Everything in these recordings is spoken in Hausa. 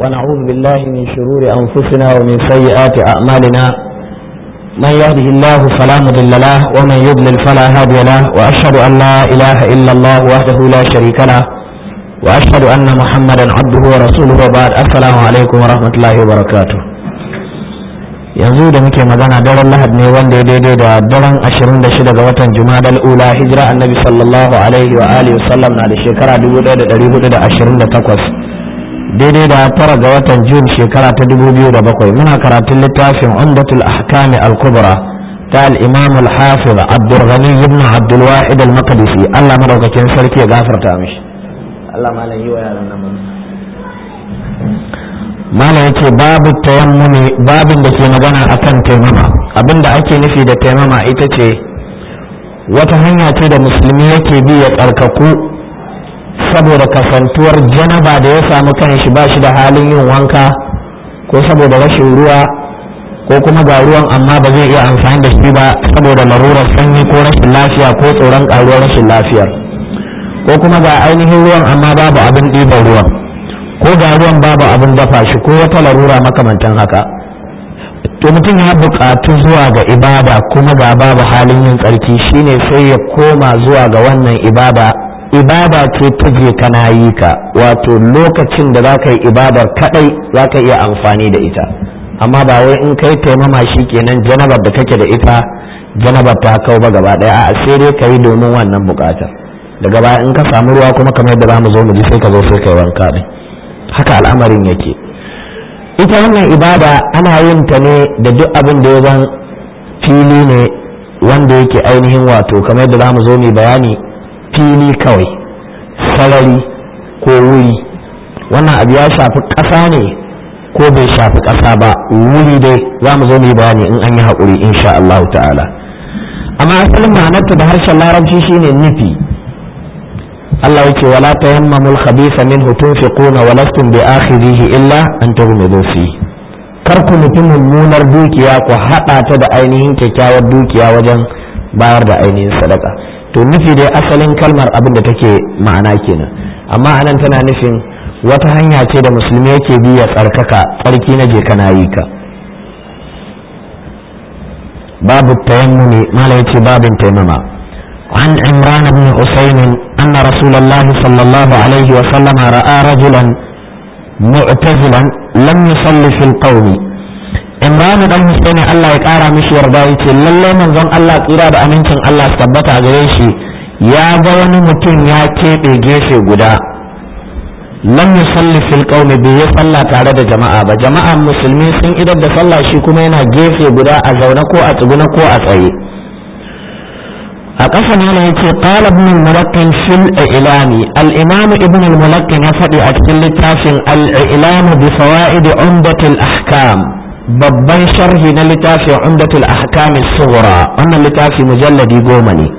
ونعوذ بالله من شرور أنفسنا ومن سيئات أعمالنا من يهده الله فلا مضل له ومن يضلل فلا هادي له وأشهد أن لا إله إلا الله وحده لا شريك له وأشهد أن محمدا عبده ورسوله وبعد السلام عليكم ورحمة الله وبركاته yanzu da muke magana daren lahad ne wanda ya daidai da daren 26 ga watan jumadal ula hijira annabi sallallahu alaihi wa alihi wasallam na da shekara 1428 daidai da tara ga watan jun shekara ta 2007 muna karatun littafin umdatul ahkami al-kubra ta al-imam al-hafiz abdul ibn abdul wahid al-maqdisi Allah madaukakin sarki ya gafarta mishi Allah malam yi wa yaran nan malam yace babu tayammumi babin da ke magana akan taimama abinda ake nufi da taimama ita ce wata hanya ce da musulmi yake bi ya tsarkaku saboda kasantuwar janaba da ya samu kanshi ba shi da halin yin wanka ko saboda rashin ruwa ko kuma ga ruwan amma ba zai iya amfani da shi ba saboda larurar sanyi ko rashin lafiya ko tsoron karuwar rashin lafiyar ko kuma ga ainihin ruwan amma babu abin ɗiban ruwan ko ga ruwan babu abin dafa shi ko wata larura makamantan haka to mutum ya buƙatu zuwa ga ibada kuma ga babu halin yin tsarki shine sai ya koma zuwa ga wannan ibada ibada ce ta je kana yi ka wato lokacin da za ka yi ibadar kadai za ka iya amfani da ita amma ba wai in kai taimama shi kenan janabar da kake da ita janabar ta kau ba gaba daya a sai dai ka yi domin wannan bukatar daga baya in ka samu ruwa kuma kamar yadda za mu zo mu ji sai ka zo sai ka yi wanka din haka al'amarin yake ita wannan ibada ana yin ta ne da duk abin da ya zan fili ne wanda yake ainihin wato kamar yadda za mu zo mu bayani fili kawai sarari ko wuri wannan abu ya shafi ƙasa ne ko bai shafi ƙasa ba wuri dai za mu zo mu yi bayani in an yi haƙuri insha Allah ta'ala amma asalin ma'anarta da harshen larabci shine nufi Allah yake wala tayammamul khabitha minhu tunfiquna wa lastum bi akhirihi illa an tughmidu fi kar ku nufi mummunar dukiya ku haɗa ta da ainihin kyakkyawar dukiya wajen bayar da ainihin sadaka to nufi dai asalin kalmar abin da take ma'ana kenan amma anan tana nufin wata hanya ce da musulmi yake bi ya tsarkaka tsarki na je kana yi ka babu tayammumi mala yace babin taimama عن عمران بن حسين أن رسول الله صلى الله عليه وسلم رأى رجلا معتزلا لم يصلي في القوم imranu dan husaini Allah ya kara mishi yarda yace lalle manzon Allah tsira da amincin Allah su tabbata gare shi ya ga wani mutum ya keɓe gefe guda lam yusalli fil qaumi bai yi sallah tare da jama'a ba jama'an musulmi sun idar da sallah shi kuma yana gefe guda a zaune ko a tsuguna ko a tsaye a ƙasa ne yace qala ibn al-mulakkin fil ilami al-imam ibn al-mulakkin ya faɗi a cikin littafin al-ilam bi fawaid umdatil ahkam babban sharhi na littafin umdatul ahkam sughra wannan littafi mujalladi goma ne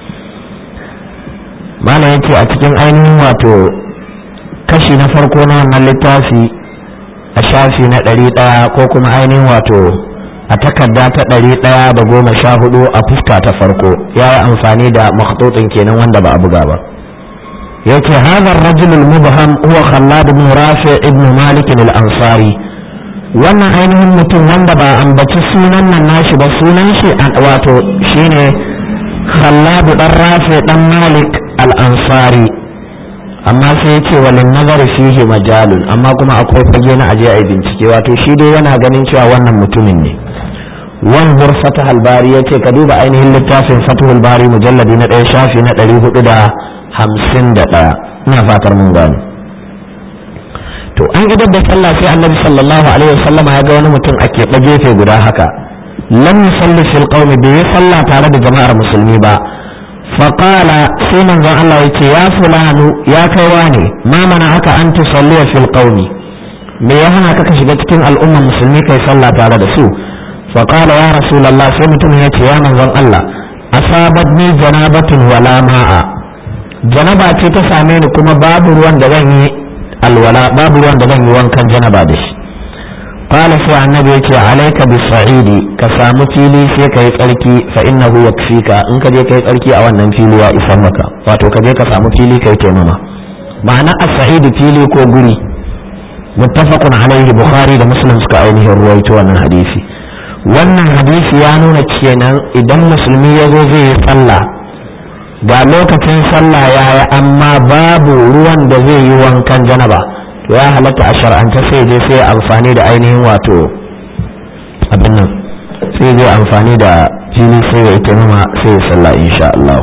malam yace a cikin ainihin wato kashi na farko na wannan littafi a shafi na ɗari ɗaya ko kuma ainihin wato a takarda ta ɗari ɗaya da goma sha hudu a fuska ta farko ya yi amfani da makhtutin kenan wanda ba a buga ba yace hadha ar-rajul al-mubham huwa khallad ibn rafi ibn malik al-ansari wannan ainihin mutum wanda ba ambaci sunan nan nashi ba sunan shi wato shine khalladu dan rafi dan malik al-ansari amma sai ya ce walin nazari fihi majalun amma kuma akwai fage na aje a bincike wato shi dai yana ganin cewa wannan mutumin ne wanzur fatahul bari yace ka duba ainihin littafin fatahul bari mujalladi na ɗaya shafi na ɗari hudu da hamsin da ɗaya ina fatar mun gano to an idar da sallah sai annabi sallallahu alaihi wasallama ya ga wani mutum a keɓe gefe guda haka lam yusalli fil qaumi bai yi sallah tare da jama'ar musulmi ba faqala sai manzon Allah yace ya fulanu ya kai wane ma mana aka an tusalli fil qaumi me ya hana ka shiga cikin al'ummar musulmi kai sallah tare da su faqala ya rasulullah sai mutum yace ya manzon Allah asabatni janabatun wala ma'a janaba ce ta same ni kuma babu ruwan da zan yi alwala babu ruwan da zan yi wankan janaba da shi qala sai annabi yace alayka bis-sa'idi ka samu fili sai ka yi tsarki fa innahu yakfika in ka je kai tsarki a wannan fili ya isa maka wato ka je ka samu fili kai taimama ma'ana as-sa'idi fili ko guri muttafaqun alaihi bukhari da muslim suka ainihin ruwaito wannan hadisi wannan hadisi ya nuna kenan idan musulmi ya zo zai yi sallah ga lokacin sallah ya yi amma babu ruwan da zai yi wankan janaba to ya halatta a shar'anta sai je sai amfani da ainihin wato abin nan sai zai amfani da fili sai ya ita numa sai ya sallah insha Allah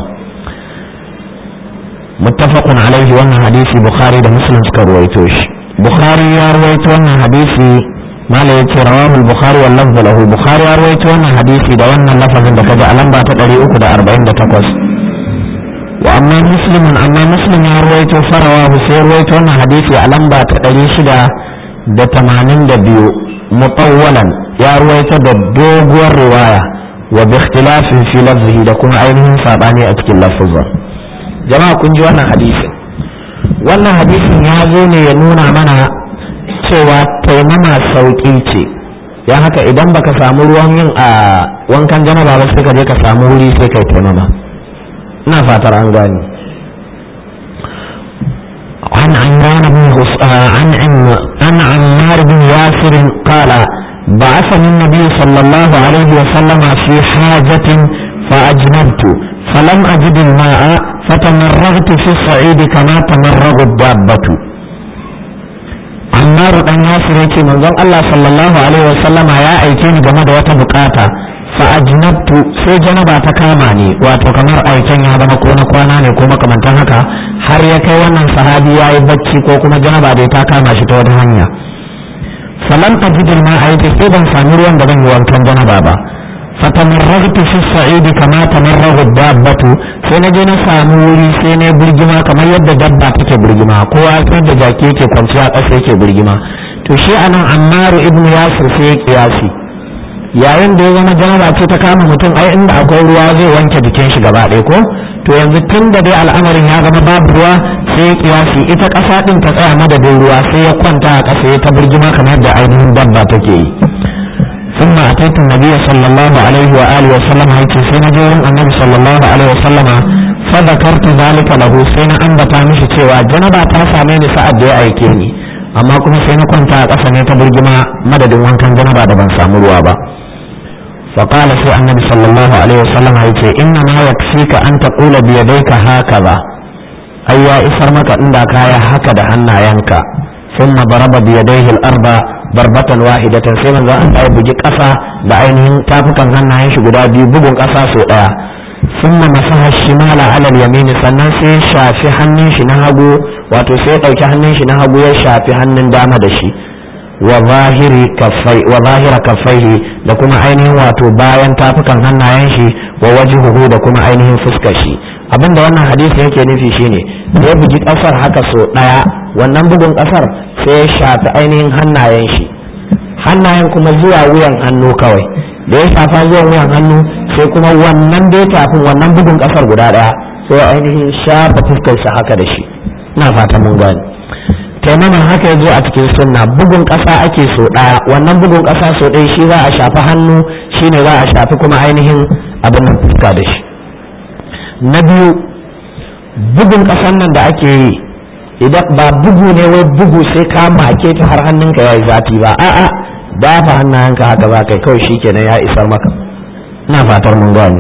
muttafaqun alaihi wannan hadisi bukhari da muslim suka ruwaito shi bukhari ya ruwaito wannan hadisi mala ya ce rawahu bukhari wal lafzu lahu bukhari ya ruwaito wannan hadisi da wannan lafazin da kaji a lamba ta 348 wa amma muslimun amma muslim ya ruwaito farawa sai ruwaito wannan hadisi a lamba ta 682 mutawwalan ya ruwaito da doguwar riwaya wa bi ikhtilafin fi lafzihi da kuma ainihin sabani a cikin lafazin jama'a kun ji wannan hadisin wannan hadisin ya zo ne ya nuna mana cewa taimama sauƙi ce ya haka idan baka samu ruwan yin a wankan janaba ba sai ka je ka samu wuri sai kai taimama ina fatar an gani عن عمران بن عن عن عمار بن ياسر قال بعثني النبي صلى الله عليه وسلم في حاجة فأجنبت فلم أجد الماء فتمرغت في الصعيد كما تمرغ الدابة عمار بن ياسر يكي من ذن الله صلى الله عليه وسلم يا أيكين جمد وتبقاتا فأجنبت سي جنبا تكاماني واتو كمر أيكين يا دم كونا كوانا كوما كمان تهكا har ya kai wannan sahabi ya yi bacci ko kuma janaba bai ta kama shi ta wata hanya falam ajidil ma a yace sai ban sami ruwan da zan yi wankan janaba ba fatamarragtu fi sa'idi kama tamarragu dabbatu sai na je na samu wuri sai na burgima kamar yadda dabba take burgima kowa sai da jaki yake kwanciya ƙasa yake burgima to shi anan ammaru ibnu yasir sai ya kiyasi yayin da ya zama janaba ce ta kama mutum ai inda akwai ruwa zai wanke jikin shi gaba ɗaya ko to yanzu tun da dai al'amarin ya zama babu ruwa sai ya kiyasi ita ƙasa ɗin ta tsaya madadin ruwa sai ya kwanta a ƙasa ya ta birgima kamar da ainihin dabba take yi ثم أتيت النبي صلى الله عليه وآله وسلم هيك سينا جورم النبي صلى الله عليه وسلم فذكرت ذلك له سينا أن بتامش سوى جنبا تاسع من سعد يا أيكيني أما كما سينا كنت أقصني تبرجما مدد وان كان جنبا دبن سامروا با فقال في النبي صلى الله عليه وسلم هيك إنما يكفيك أن تقول بيديك هكذا أي يا إسرمك عندك يا هكذا أنا ينكا ثم ضرب بيديه الأرض darbatan wahidatan sai manzo Allah ya bugi ƙasa da ainihin tafukan hannayen shi guda biyu bugun ƙasa so ɗaya summa masaha shimala alal yamini sannan sai ya shafi hannun shi na hagu wato sai ya ɗauki hannun shi na hagu ya shafi hannun dama da shi wa zahiri kaffai wa zahira kaffaihi da kuma ainihin wato bayan tafukan hannayen shi wa wajhuhu da kuma ainihin fuskar shi abinda wannan hadisi yake nufi shine da ya bugi ƙasar haka so ɗaya wannan bugun ƙasar sai ya shafi ainihin hannayen shi hannayen kuma zuwa wuyan hannu kawai da ya shafa zuwa wuyan hannu sai kuma wannan dai tafin wannan bugun kasar guda daya sai ainihin shafa fuskar shi haka da shi ina fata mun gani taimaman haka ya zo a cikin sunna bugun kasa ake so daya wannan bugun kasa so ɗaya shi za a shafi hannu shine za a shafi kuma ainihin abin nan fuska da shi na biyu bugun kasan nan da ake yi idan ba bugu ne wai bugu sai ka make ta har hannunka ya yi zafi ba a'a dafa hannayenka haka za kai kawai shikenan ya isar maka ina fatar mun gani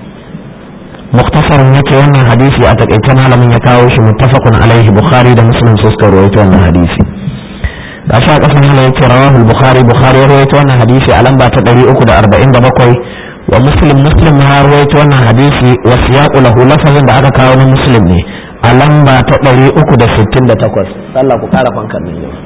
muktasarin yake wannan hadisi a takaice malamin ya kawo shi muttafaqun alaihi bukhari da muslim su suka rawaito wannan hadisi ga sha kasan yana yake rawahu bukhari bukhari ya rawaito wannan hadisi a lamba ta 347 wa muslim muslim ya rawaito wannan hadisi wa siyaqu lahu lafazin da aka kawo na muslim ne a lamba ta ɗari uku da sittin da takwas sallah ku ƙara fankan nan yau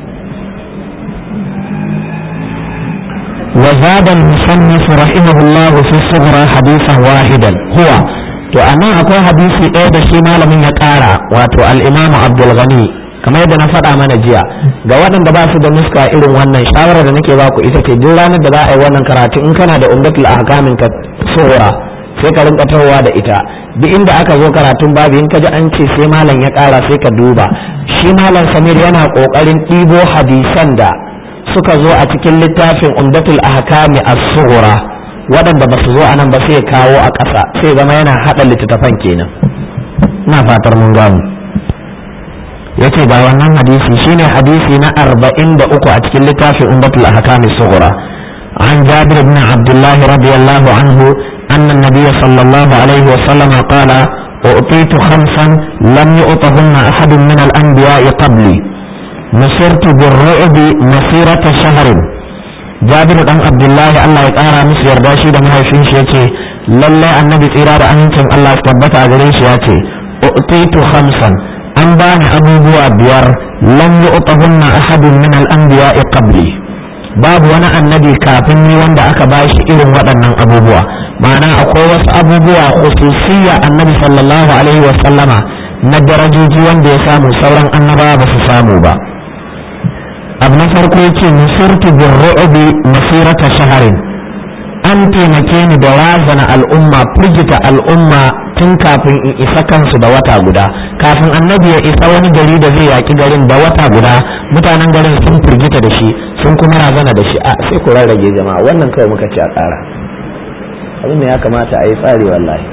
وزاد المصنف رحمه الله في الصغرى حديثا واحدا هو to anan akwai hadisi ɗaya da shi malamin ya ƙara wato al-imamu abdul ghani kamar yadda na faɗa mana jiya ga waɗanda ba su da nuska irin wannan shawara da nake baku ita ce duk ranar da za a yi wannan karatu in kana da umdatul ahkamin ka sura sai ka rinka tawowa da ita duk inda aka zo karatun babu in ka ji an ce sai malam ya ƙara sai ka duba shi malam samir yana ƙoƙarin ɗibo hadisan da suka zo a cikin littafin umdatul ahkami as-sughra waɗanda ba su zo anan ba sai kawo a ƙasa sai zama yana haɗa littattafan kenan ina fatar mun gamu yace ga wannan hadisi shine hadisi na 43 a cikin littafin umdatul ahkam as-sughra an jabir ibn abdullah radiyallahu anhu anna an-nabiy sallallahu alaihi wa sallam qala أعطيت خمسا لم يؤطهن أحد من الأنبياء قبلي نصرت بالرعب مسيرة شهر جابر بن عبد الله الله يقارى مس yarda shi da mahaifin shi yace lalle annabi tsira da amincin Allah su tabbata a gare shi yace u'titu khamsan an bani abubuwa biyar lam yu'tahunna ahadun min al-anbiya'i qabli babu wani annabi kafin ni wanda aka bashi irin waɗannan abubuwa ma'ana akwai wasu abubuwa khususiyya annabi sallallahu alaihi wa sallama na darajoji wanda ya samu sauran annabawa ba su samu ba abu na farko yace nusirtu birru'bi masirata shaharin an taimake ni da razana al'umma firgita al'umma tun kafin in isa kansu da wata guda kafin annabi ya isa wani gari da zai yaki garin da wata guda mutanen garin sun firgita da shi sun kuma razana da shi a sai ku rarrage jama'a wannan kawai muka ce a ƙara abin da ya kamata a yi tsari wallahi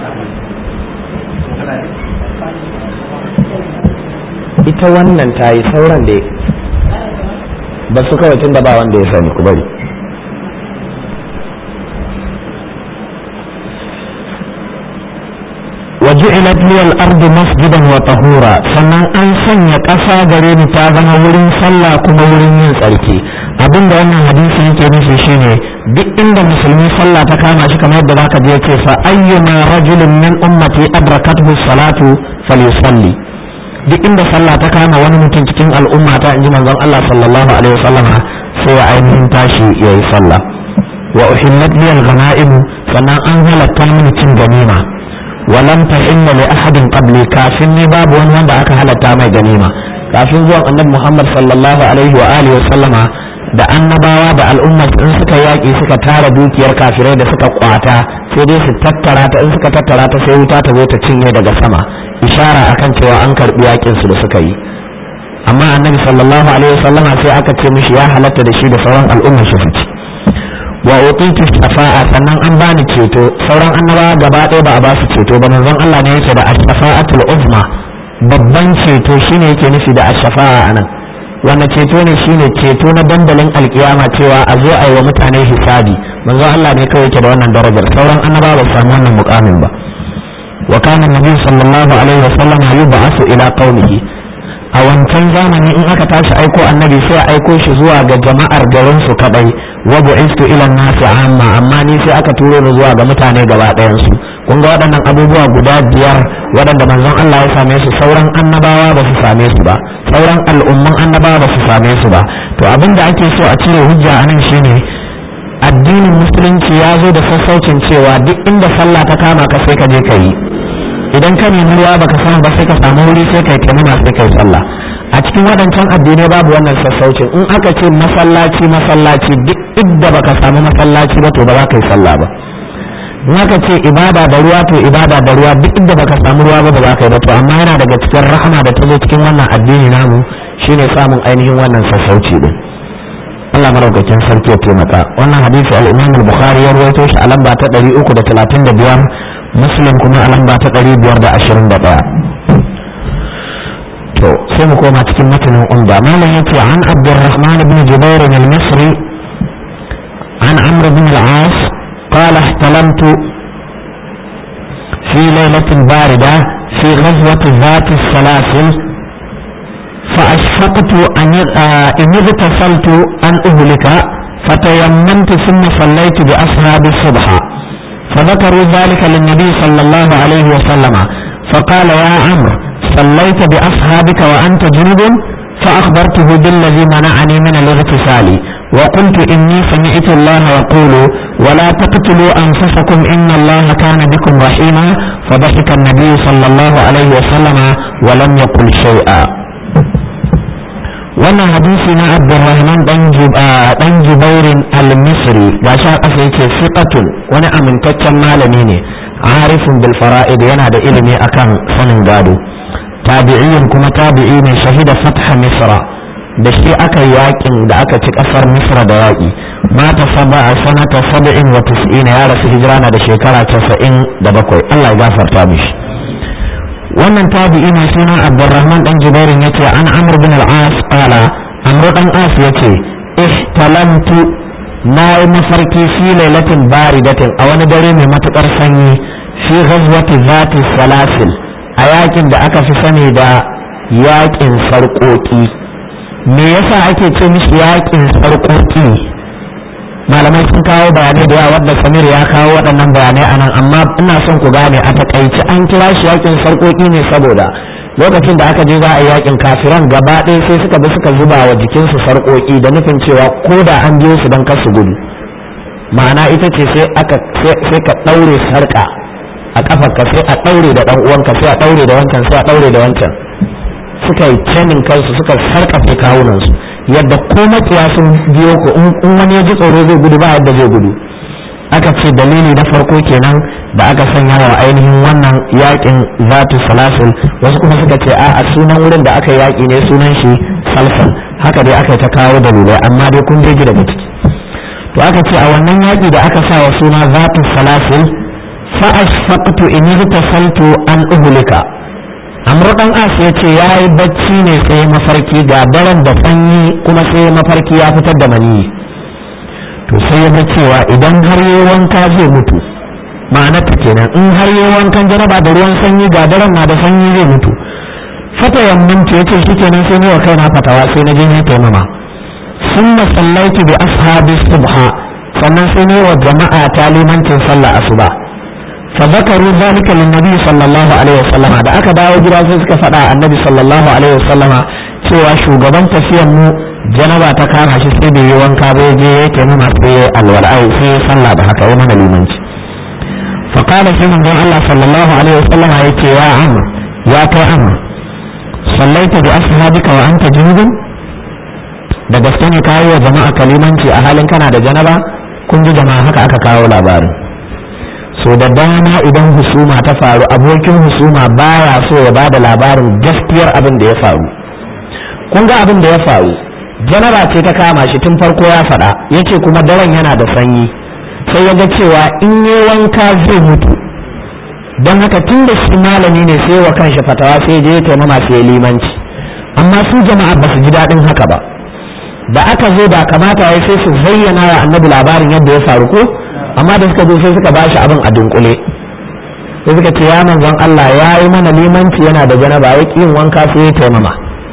ita wannan ta yi sauran da ba su kawai tun da ba wanda ya sani ku bari وجعلت لي الأرض مسجدا وطهورا sannan an sanya ƙasa gare ni ta zama wurin sallah kuma wurin yin tsarki abin da wannan hadisi yake nufi shine duk inda musulmi sallah ta kama shi kamar yadda zaka je ce fa ayyuma rajulin min ummati adrakathu salatu falyusalli duk inda sallah ta kama wani mutum cikin al'umma ta inji manzon Allah sallallahu alaihi wasallama sai ya ainihin tashi yayi sallah wa uhillat li al-ghanaim sannan an halatta mini cin ganima ولم تحل لأحد قبلي كافن باب وان wanda aka halatta mai ganima kafin zuwan annabi Muhammad sallallahu alaihi wa alihi wa sallama da annabawa da al'umma in suka yaki suka tara dukiyar kafirai da suka kwata sai dai su tattara ta in suka tattara ta sai wuta ta zo ta cinye daga sama ishara akan cewa an karbi yakin su da suka yi amma annabi sallallahu alaihi wa sallama sai aka ce mishi ya halatta da shi da sauran al'umma shi fice wa utitu shafa'a sannan an bani ceto sauran annabawa gaba ɗaya ba a ba su ceto ba manzon Allah ne yake da ash-shafa'atul uzma babban ceto shine yake nufi da ash-shafa'a anan wanda ceto ne shine ceto na dandalin alkiyama cewa a zo a yi wa mutane hisabi manzon Allah ne kawai yake da wannan darajar sauran annabawa ba su samu wannan mukamin ba wa kana nabi sallallahu alaihi wa sallam yub'athu ila qaumihi a wancan zamani in aka tashi aiko annabi sai a aiko shi zuwa ga jama'ar garin su kadai wa bu'istu ila nasi amma amma ni sai aka turo ni zuwa ga mutane gaba ɗayan su kun ga waɗannan abubuwa guda biyar waɗanda manzon Allah ya same su sauran annabawa ba su same su ba sauran al'umman annabawa ba su same su ba to abin da ake so a cire hujja a nan shine addinin musulunci ya zo da sassaucin cewa duk inda sallah ta kama ka sai ka je ka yi idan ka nemi ruwa baka samu ba sai ka samu wuri sai kai taimama sai kai sallah a cikin waɗancan addinai babu wannan sassaucin in aka ce masallaci masallaci duk inda baka samu masallaci ba to ba za ka yi sallah ba in aka ce ibada da ruwa to ibada da ruwa duk inda baka samu ruwa ba ba za ka yi ba to amma yana daga cikin rahama da ta zo cikin wannan addini namu shine samun ainihin wannan sassauci din Allah maraukakin sarki ya taimaka wannan hadisi al-Imam al-Bukhari ya rawaito shi a lamba ta 335 Muslim kuma a lamba ta 521 to sai mu koma cikin matanin umda malam yace an Abdurrahman ibn Jubair al-Misri an Amr ibn al-As قال احتلمت في ليلة باردة في غزوة ذات السلاسل فأشفقت أن إن اغتسلت أن أهلك فتيممت ثم صليت بأصحاب الصبح فذكروا ذلك للنبي صلى الله عليه وسلم فقال يا عمرو صليت بأصحابك وأنت جنب فأخبرته بالذي منعني من الاغتسال وقلت إني سمعت الله يقول ولا تقتلوا أنفسكم إن الله كان بكم رحيما فضحك النبي صلى الله عليه وسلم ولم يقل شيئا wannan hadisi na abdurrahman dan jubairin al-misri ga sha kasa yake siqatun wani amintaccen malami ne arifin bil fara'id yana da ilimi akan sanin gado tabi'in kuma tabi'i ne shahida fatha misra da shi aka yakin da aka ci kasar misra da yaki mata saba a sanata saba'in wa tis'ina ya rasu hijira na da shekara casa'in da bakwai allah ya gafarta mishi wannan tabi'i mai suna abdurrahman dan jubairin yace an amr bin al-as qala amr dan as yace ihtalamtu na yi mafarki fi lailatin baridatin a wani dare mai matukar sanyi fi ghazwati zati salasil a yakin da aka fi sani da yakin sarƙoƙi me yasa ake ce mishi yakin sarƙoƙi malamai sun kawo bayanai da yawa wadda samir ya kawo waɗannan bayanai a nan amma ina son ku gane a takaici an kira shi yakin sarƙoƙi ne saboda lokacin da aka je za a yi yakin kafiran gaba ɗaya sai suka bi suka zuba wa jikinsu sarƙoƙi da nufin cewa ko da an biyo su don kar su gudu ma'ana ita ce sai aka sai ka ɗaure sarƙa a ƙafarka sai a ɗaure da ɗan uwanka sai a ɗaure da wancan sai a ɗaure da wancan suka yi canin kansu suka sarƙafe kawunansu yadda ko makiya sun biyo ku in wani ya ji tsoro zai gudu ba yadda zai gudu aka ce dalili na farko kenan da aka sanya wa ainihin wannan yakin zatu salasul wasu kuma suka ce a sunan wurin da aka yaki ne sunan shi salsal haka dai aka ta kawo dalilai amma dai kun je daga ciki to aka ce a wannan yaki da aka sa wa suna zatu salasul fa ashfaqtu in irtasaltu an uhlika amru dan as ya ce yayi bacci ne sai mafarki ga daren da sanyi kuma sai mafarki ya fitar da maniyi to sai ya ga cewa idan har yi wanka zai mutu ma'anar ta kenan in har yi wankan jaraba da ruwan sanyi ga daren na da sanyi zai mutu fata yamminci ya ce shi kenan sai ne wa kaina fatawa sai na je ne taimama sun masallaitu bi ashabi subha sannan sai ne wa jama'a ta limancin sallah asuba fa zakaru zalika lin nabi sallallahu alaihi wasallam da aka dawo gida sai suka faɗa annabi sallallahu alaihi wasallam cewa shugaban tafiyan mu janaba ta kama shi sai bai yi wanka bai je ya ke nuna sai alwal'ai sai ya sallah da haka ya mana limanci fa qala sai manzon Allah sallallahu alaihi wasallam ya ce ya amr ya kai amr sallaita bi ashabika wa anta junubun da gaske ne kayi wa jama'a kalimanci a halin kana da janaba kun ji jama'a haka aka kawo labarin so da dama idan husuma ta faru abokin husuma baya so ya bada labarin gaskiyar abin da ya faru kun ga abin da ya faru janara ce ta kama shi tun farko ya faɗa ya ce kuma daren yana da sanyi sai ya ga cewa in yi wanka zai mutu don haka tun da shi malami ne sai wa kanshi fatawa sai je ya taimama sai limanci amma su jama'a ba su ji daɗin haka ba da aka zo da kamata ya sai su zayyana wa annabi labarin yadda ya faru ko amma da suka zo sai suka bashi abin a dunkule sai suka ce ya manzon Allah ya yi mana limanci yana da janaba ya yin wanka sai ya taimama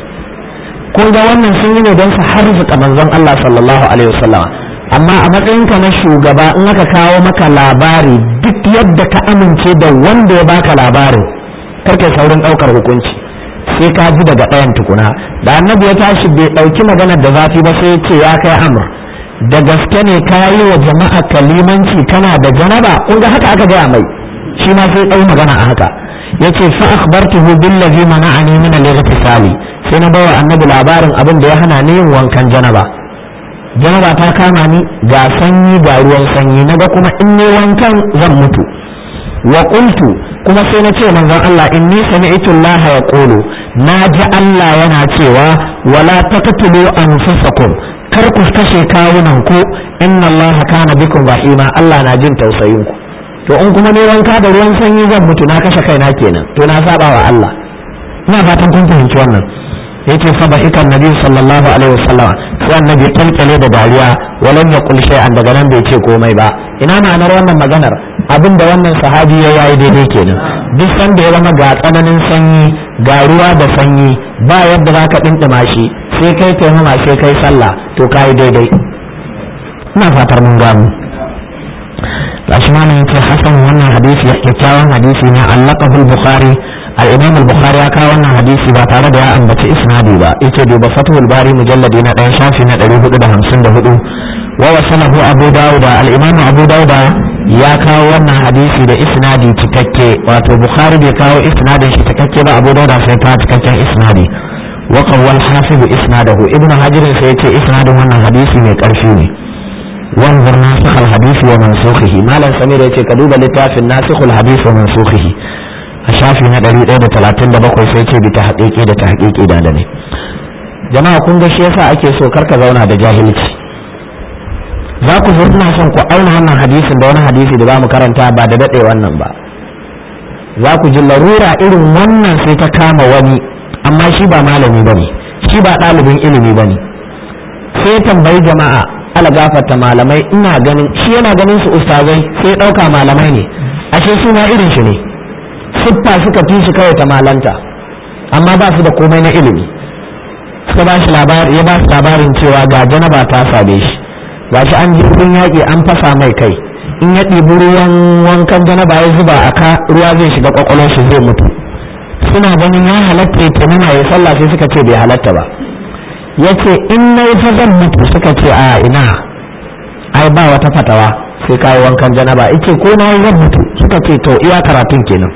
kun ga wannan sun yi ne don su harzuka manzon Allah sallallahu alaihi wasallam amma a matsayinka na shugaba in aka kawo maka labari duk yadda ka amince da wanda ya baka labarin karkai saurin daukar hukunci sai ka ji daga ɗayan tukuna da annabi ya tashi bai ɗauki maganar da zafi ba sai ya ce ya kai amur da gaske ne ka yi wa jama'a kalimanci kana da janaba kun ga haka aka gaya mai shi ma sai ɗau magana a haka yace fa akhbartuhu billazi mana'ani min al-ightisali sai na bawa annabi labarin abin da ya hana ni yin wankan janaba janaba ta kama ni ga sanyi ga ruwan sanyi naga kuma in ne wankan zan mutu wa qultu kuma sai na ce manzon Allah inni sami'tu Allah yaqulu na ji Allah yana cewa wala taqtulu anfusakum kar ku kashe kawunan ku inna Allah kana bikum rahima Allah na jin tausayin ku to in kuma ne wanka da ruwan sanyi zan mutu na kashe kaina kenan to na saba wa Allah ina fatan kun fahimci wannan yace fa ba ikan nabi sallallahu alaihi wasallam sai annabi kalkale da dariya walam yaqul shay'an daga nan bai ce komai ba ina ma'anar wannan maganar abinda wannan sahabi ya yayi daidai kenan duk sanda ya zama ga tsananin sanyi ga ruwa da sanyi ba yadda zaka dindima shi sai kai taimama sai kai sallah to kai daidai ina fatar mun gamu gashi ma nan yace hasan wannan hadisi kyakkyawan hadisi ne allaqahu al-bukhari al-imam al-bukhari ya kawo wannan hadisi ba tare da ya ambaci isnadi ba yace duba fathul bari mujalladi na ɗan shafi na 454 wa wasalahu abu dauda al-imam abu dauda ya kawo wannan hadisi da isnadi cikakke wato bukhari bai kawo isnadin shi cikakke ba abu dauda sai ta cikakken isnadi wa qawwal hafiz isnadahu ibnu hajar sai yace isnadin wannan hadisi mai karfi ne wanzur nasikh al-hadith wa mansukhihi malam samir yace ka duba littafin nasikh al-hadith wa mansukhihi a shafi na 137 sai ce bi ta haƙiƙi da ta haƙiƙi da ne jama'a kun ga shi yasa ake so karka zauna da jahilci za ku zo ina son ku auna wannan hadisin da wani hadisi da za mu karanta ba da daɗe wannan ba za ku ji larura irin wannan sai ta kama wani amma shi ba malami ba ne shi ba ɗalibin ilimi ba ne sai tambayi jama'a ala gafarta malamai ina ganin shi yana ganin su ustazai sai ɗauka malamai ne ashe su ma irin shi ne siffa suka fi shi kawai ta malanta amma ba su da komai na ilimi suka ba shi labari ya ba su labarin cewa ga janaba ta same shi ga shi an ji yaƙi an fasa mai kai in ya ɗibi ruwan wankan janaba ya zuba a ka ruwa zai shiga kwakwalwar shi zai mutu suna ganin ya halatta ya tunana ya sallah sai suka ce bai halatta ba ya ce in na yi zan mutu suka ce a ina ai ba wata fatawa sai kayi wankan janaba ice ko na yi zan mutu suka ce to iya karatun kenan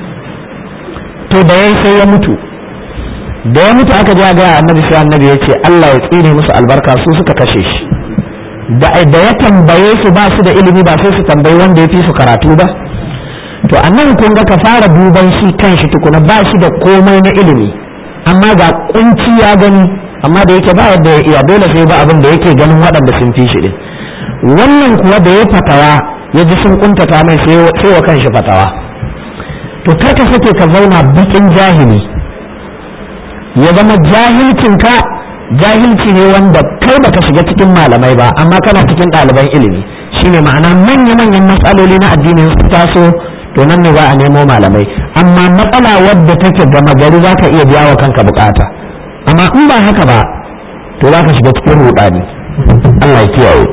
to da yayi sai ya mutu da ya mutu aka ja ga annabi sai annabi ya ce Allah ya tsine musu albarka su suka kashe shi da da ya tambaye su ba su da ilimi ba sai su tambayi wanda ya fi su karatu ba to annan kun ga ka fara duban shi kanshi tukuna ba shi da komai na ilimi amma ga kunci ya gani amma da yake ba yadda ya iya dole sai ba abin da yake ganin waɗanda sun fi shi din wannan kuwa da ya fatawa ya ji sun kuntata mai sai wa kanshi fatawa to kar ka sake ka zauna bakin jahili ya zama jahilcinka jahilci ne wanda kai baka shiga cikin malamai ba amma kana cikin ɗaliban ilimi shine ma'ana manya-manyan matsaloli na addinin su taso to nan ne za a nemo malamai amma matsala wadda take gama gari za ka iya biya wa kanka bukata amma in ba haka ba to za ka shiga cikin rudani Allah ya kiyaye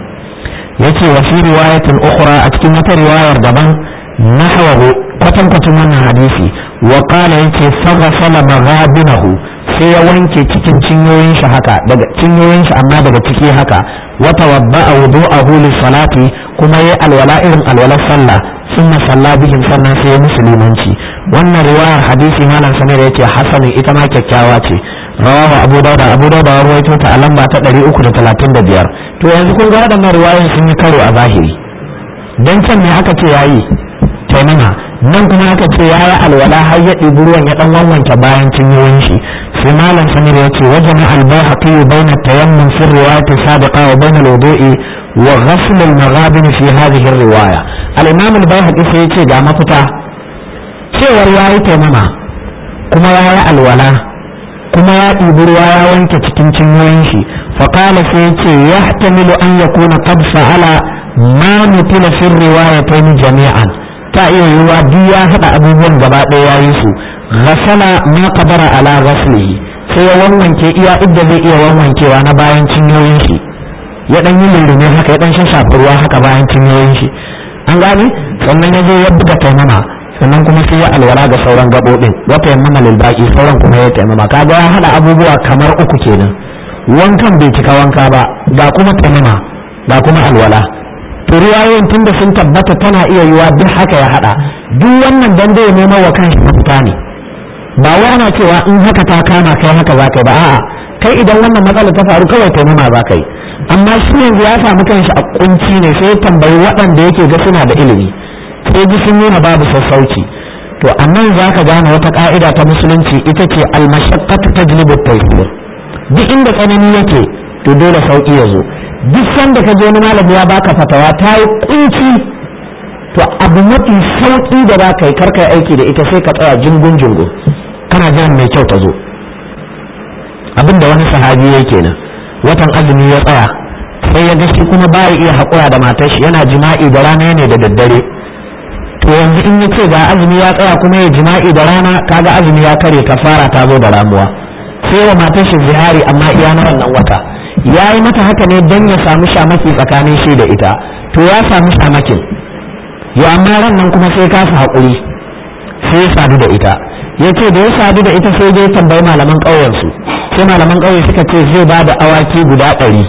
yace wa fi riwayatin ukhra a cikin wata riwayar daban nahwahu kwatankwacin wannan hadisi wa qala yace faghsala maghabinahu sai ya wanke cikin cinyoyin shi haka daga cinyoyin shi amma daga ciki haka wa tawadda'a wudu'ahu lis-salati kuma yayi alwala irin alwalar sallah sunna salla bihim sannan sai ya musulmanci wannan riwayar hadisi malam samir yace hasanin ita ma kyakkyawa ce rawahu abu dauda abu dauda ya rawaito ta a lamba ta 335 to yanzu kun ga waɗannan riwayoyin sun yi karo a zahiri dan can ne aka ce yayi taimama nan kuma aka ce yayi alwala har ya ɗibi ruwan ya dan wanwanke bayan cinyoyin shi sai malam samir yace wajen al-bayhaqi bayna tayammum fi riwayati sabiqa wa bayna al-wudu'i wa ghasl al-maghabin fi hadhihi ar-riwaya al-imam al-bayhaqi sai yace ga mafita cewar yayi taimama kuma yayi alwala kuma ya ɗibi ruwa ya wanke cikin cinyoyin shi faƙala sai ya ce ya tamilu an ya kuna qad fa'ala ma nutila fi riwayatayn jami'an ta iya yiwuwa duk ya haɗa abubuwan gaba ɗaya ya yi su ghasala ma qadara ala ghaslihi sai ya wanwanke iya idda zai iya wanwankewa na bayan cinyoyin shi ya dan yi lullume haka ya dan shafa ruwa haka bayan cinyoyin shi an gane sannan ya zo ya buga taimama sannan kuma sai ya alwala ga sauran gaɓoɓin wata yammama lil baki sauran kuma ya taimama kaga ya hada abubuwa kamar uku kenan wankan bai cika wanka ba ga kuma taimama ga kuma alwala to riwayoyin tunda sun tabbata tana iya yiwa duk haka ya hada duk wannan dan zai nemo wa kanshi mafita ne ba wai ana cewa in haka ta kama kai haka za ka yi ba a'a kai idan wannan matsala ta faru kawai taimama za ka yi amma shi yanzu ya samu kanshi a kunci ne sai ya tambayi waɗanda yake ga suna da ilimi sai ji sun nuna babu sassauci to annan za ka gane wata ka'ida ta musulunci ita ce almashaqqatu tajlibu at-taysir duk inda tsanani yake to dole sauki ya zo duk sanda ka je wani malami ya baka fatawa ta yi kunci to abu mafi sauki da za ka yi karka aiki da ita sai ka tsaya jingun jingun kana jiran mai kyau ta zo abinda wani sahabi yake kenan watan azumi ya tsaya sai ya ga shi kuma ba iya haƙura da matar shi yana jima'i da rana ne da daddare to yanzu in ya ce ga azumi ya tsaya kuma ya jima'i da rana kaga azumi ya kare kafara ta zo da ramuwa sai wa matar shi zihari amma iya na wannan wata ya yi mata haka ne don ya samu shamaki tsakanin shi da ita to ya samu shamakin ya amma ran nan kuma sai kasa haƙuri sai ya sadu da ita ya ce da ya sadu da ita sai dai tambayi malaman ƙauyensu sai malaman ƙauye suka ce zai ba da awaki guda ɗari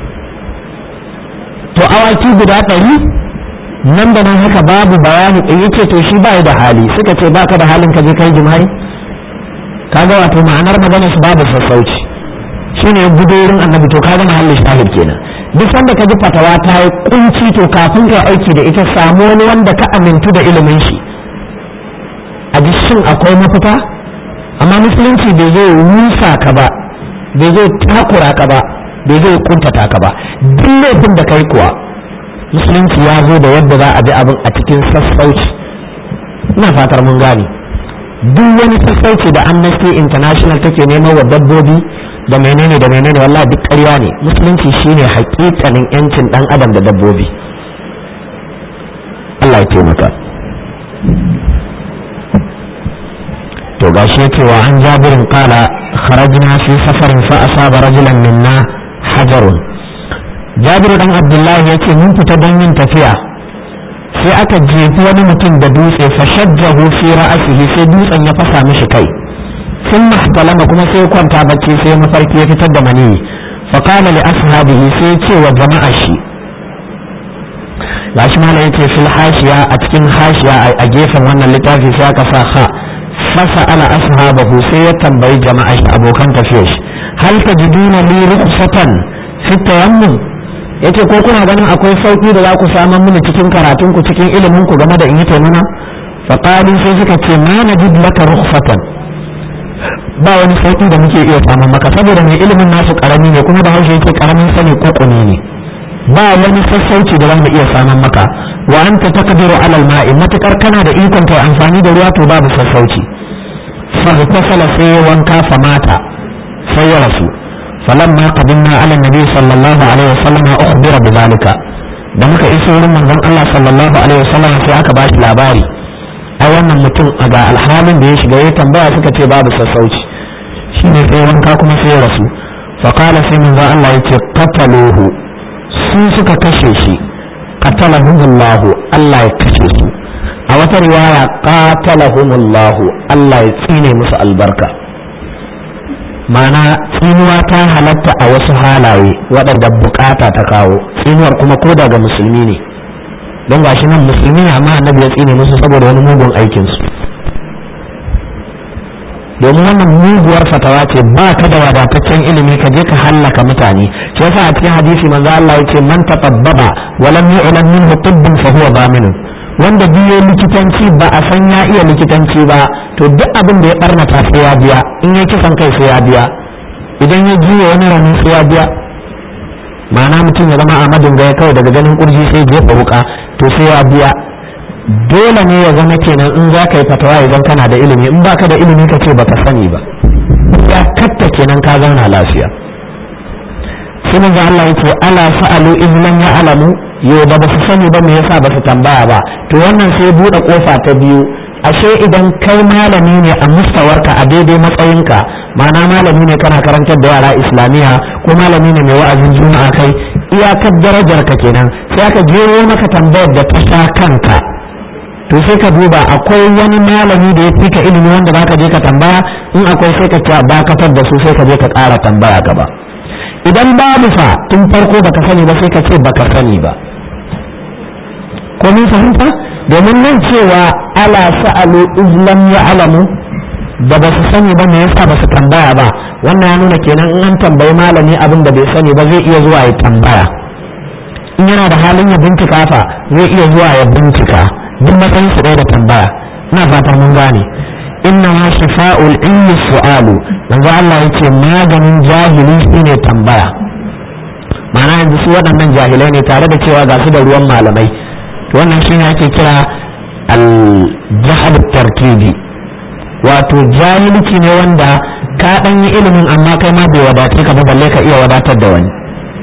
to awaki guda ɗari nan da nan haka babu bayani in yace to shi bai da hali suka ce baka da halin ka je kai jima'i kaga wato ma'anar magana su babu sassauci shine ya gudo wurin annabi to kaga mahallin shahid kenan duk sanda ka ji fatawa ta yi kunci to kafin ka aiki da ita samu wani wanda ka amintu da ilimin shi a ji shin akwai mafita amma musulunci bai zai rusa ka ba bai zai takura ka ba bai zai kuntata ka ba duk laifin da kai kuwa musulunci ya zo da yadda za a bi abin a cikin sassauci ina fatar mun gane duk wani sassauci da amnesty international take neman wa dabbobi da menene da menene wallahi duk ƙarya ne musulunci shine hakikanin yancin dan adam da dabbobi Allah ya taimaka to gashi yake wa an jabirin kala kharajna fi safarin fa asaba rajulan minna hajarun jabiru dan abdullahi yace mun fita don yin tafiya sai aka jefi wani mutum da dutse fa shajjahu fi ra'asihi sai dutsen ya fasa mishi kai sun mahtalama kuma sai kwanta bacci sai mafarki ya fitar da maniyi fa qala li ashabihi sai ce wa jama'a shi gashi mala yace fil hashiya a cikin hashiya a gefen wannan littafi sai aka sa ha fasa ala ashabahu sai ya tambayi jama'a shi abokan tafiyar shi hal tajiduna li rukhsatan fi tayammum yace ko kuna ganin akwai sauki da za ku samu mini cikin karatun ku cikin ilimin ku game da in yi taimama fa qalu sai suka ce ma najid laka rukhsatan ba wani sauki da muke iya samun maka saboda mai ilimin nasu karami ne kuma da haushe yake karamin sani kokone ne ba wani sassauci da za mu iya samun maka wa anta taqdiru ala al-ma'i matakar kana da ikon kai amfani da ruwa to babu sassauci fa tasala sai wanka fa mata sai ya rasu falamma qadimna ala nabi sallallahu alaihi wasallam ukhbira bidhalika da muka iso wurin manzon Allah sallallahu alaihi wasallam sai aka bashi labari ai wannan mutum a ga alhalin da ya shiga ya tambaya suka ce babu sassauci shine sai wanka kuma sai ya rasu fa qala sai manzon Allah yace qataluhu su suka kashe shi qatalahumullahu Allah ya kashe su a wata riwaya qatalahumullahu Allah ya tsine musu albarka ma'ana tsinuwa ta halatta a wasu halaye waɗanda bukata ta kawo tsinuwar kuma ko daga musulmi ne don gashi nan musulmi ne amma annabi ya tsine musu saboda wani mugun aikinsu domin wannan muguwar fatawa ce ba ka da wadataccen ilimi ka je ka hallaka mutane shi yasa a cikin hadisi manzo Allah yace man tababbaba wa lam yu'lam minhu tibbun fa huwa zaminun wanda biyo likitanci ba a san ya iya likitanci ba to duk abin da ya barnata sai ya biya in ya kisan kai sai ya biya idan ya jiya wani rani sai ya biya ma'ana mutum ya zama amadin gaya kawai daga ganin kurji sai jefa wuka to sai ya biya dole ne ya zama kenan in za ka yi fatawa idan kana da ilimi in baka da ilimi ka ce baka sani ba ya katta kenan ka zauna lafiya sai manzo Allah ya ce ala sa'alu in lam ya'lamu yo ba ba su sani ba me yasa ba su tambaya ba to wannan sai bude kofa ta biyu ashe idan kai malami ne a mustawarka a daidai matsayinka ma'ana malami ne kana karantar da yara islamiyya ko malami ne mai wa'azin juma'a kai iyakar darajar ka kenan sai aka jero maka tambayar da ta sha kanka to sai ka duba akwai wani malami da ya fi ka ilimi wanda baka je ka tambaya in akwai sai ka dakatar da su sai ka je ka ƙara tambaya gaba idan babu fa tun farko baka sani ba sai ka ce baka sani ba ko mun fahimta domin nan cewa ala sa'alu izlam ya alamu da ba su sani ba me yasa ba su tambaya ba wannan ya nuna kenan in an tambayi malami abin da bai sani ba zai iya zuwa ya tambaya in yana da halin ya bincika fa zai iya zuwa ya bincika duk matsayin su ɗaya da tambaya ina fatan mun gane inna ma shifa'ul ilmi su'alu manzo Allah yace maganin jahili shine tambaya ma'ana yanzu su waɗannan jahilai ne tare da cewa ga su da ruwan malamai to wannan shine ake kira al-jahal tarkibi wato jahilci ne wanda ka dan yi ilimin amma kai ma bai wadace ka ba balle ka iya wadatar da wani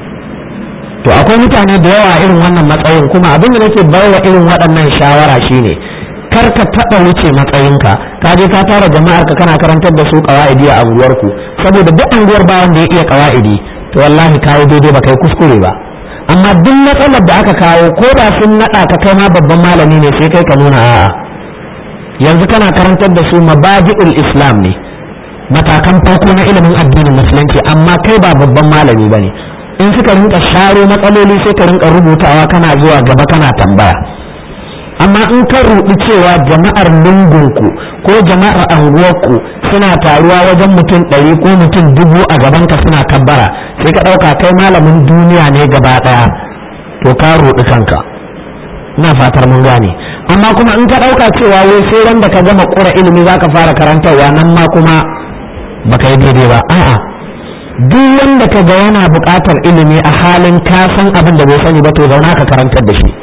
to akwai mutane da yawa irin wannan matsayin kuma abin da nake baiwa irin waɗannan shawara shine kar ka taɓa wuce matsayinka ka je ka tara jama'ar ka kana karantar da su qawaidi a anguwarku saboda duk anguwar ba wanda ya iya qawaidi to wallahi kayi daidai ba kai kuskure ba amma duk matsalar da aka kawo ko da sun naɗa ka kai ma babban malami ne sai kai ka nuna a'a yanzu kana karantar da su mabadi'ul islam ne matakan farko na ilimin addinin musulunci amma kai ba babban malami ba ne in suka rinka sharo matsaloli sai ka rinka rubutawa kana zuwa gaba kana tambaya amma in ka ruɗi cewa jama'ar lungunku ko jama'ar anguwarku suna taruwa wajen mutum ɗari ko mutum dubu a gabanka suna kabbara sai ka ɗauka kai malamin duniya ne gaba ɗaya to ka ruɗi kanka ina fatar mun gane amma kuma in ka ɗauka cewa wai sai ran da ka gama ƙura ilimi za ka fara karantarwa nan ma kuma baka yi daidai ba a'a duk wanda ka ga yana buƙatar ilimi a halin ka san abin da bai sani ba to zauna ka karantar da shi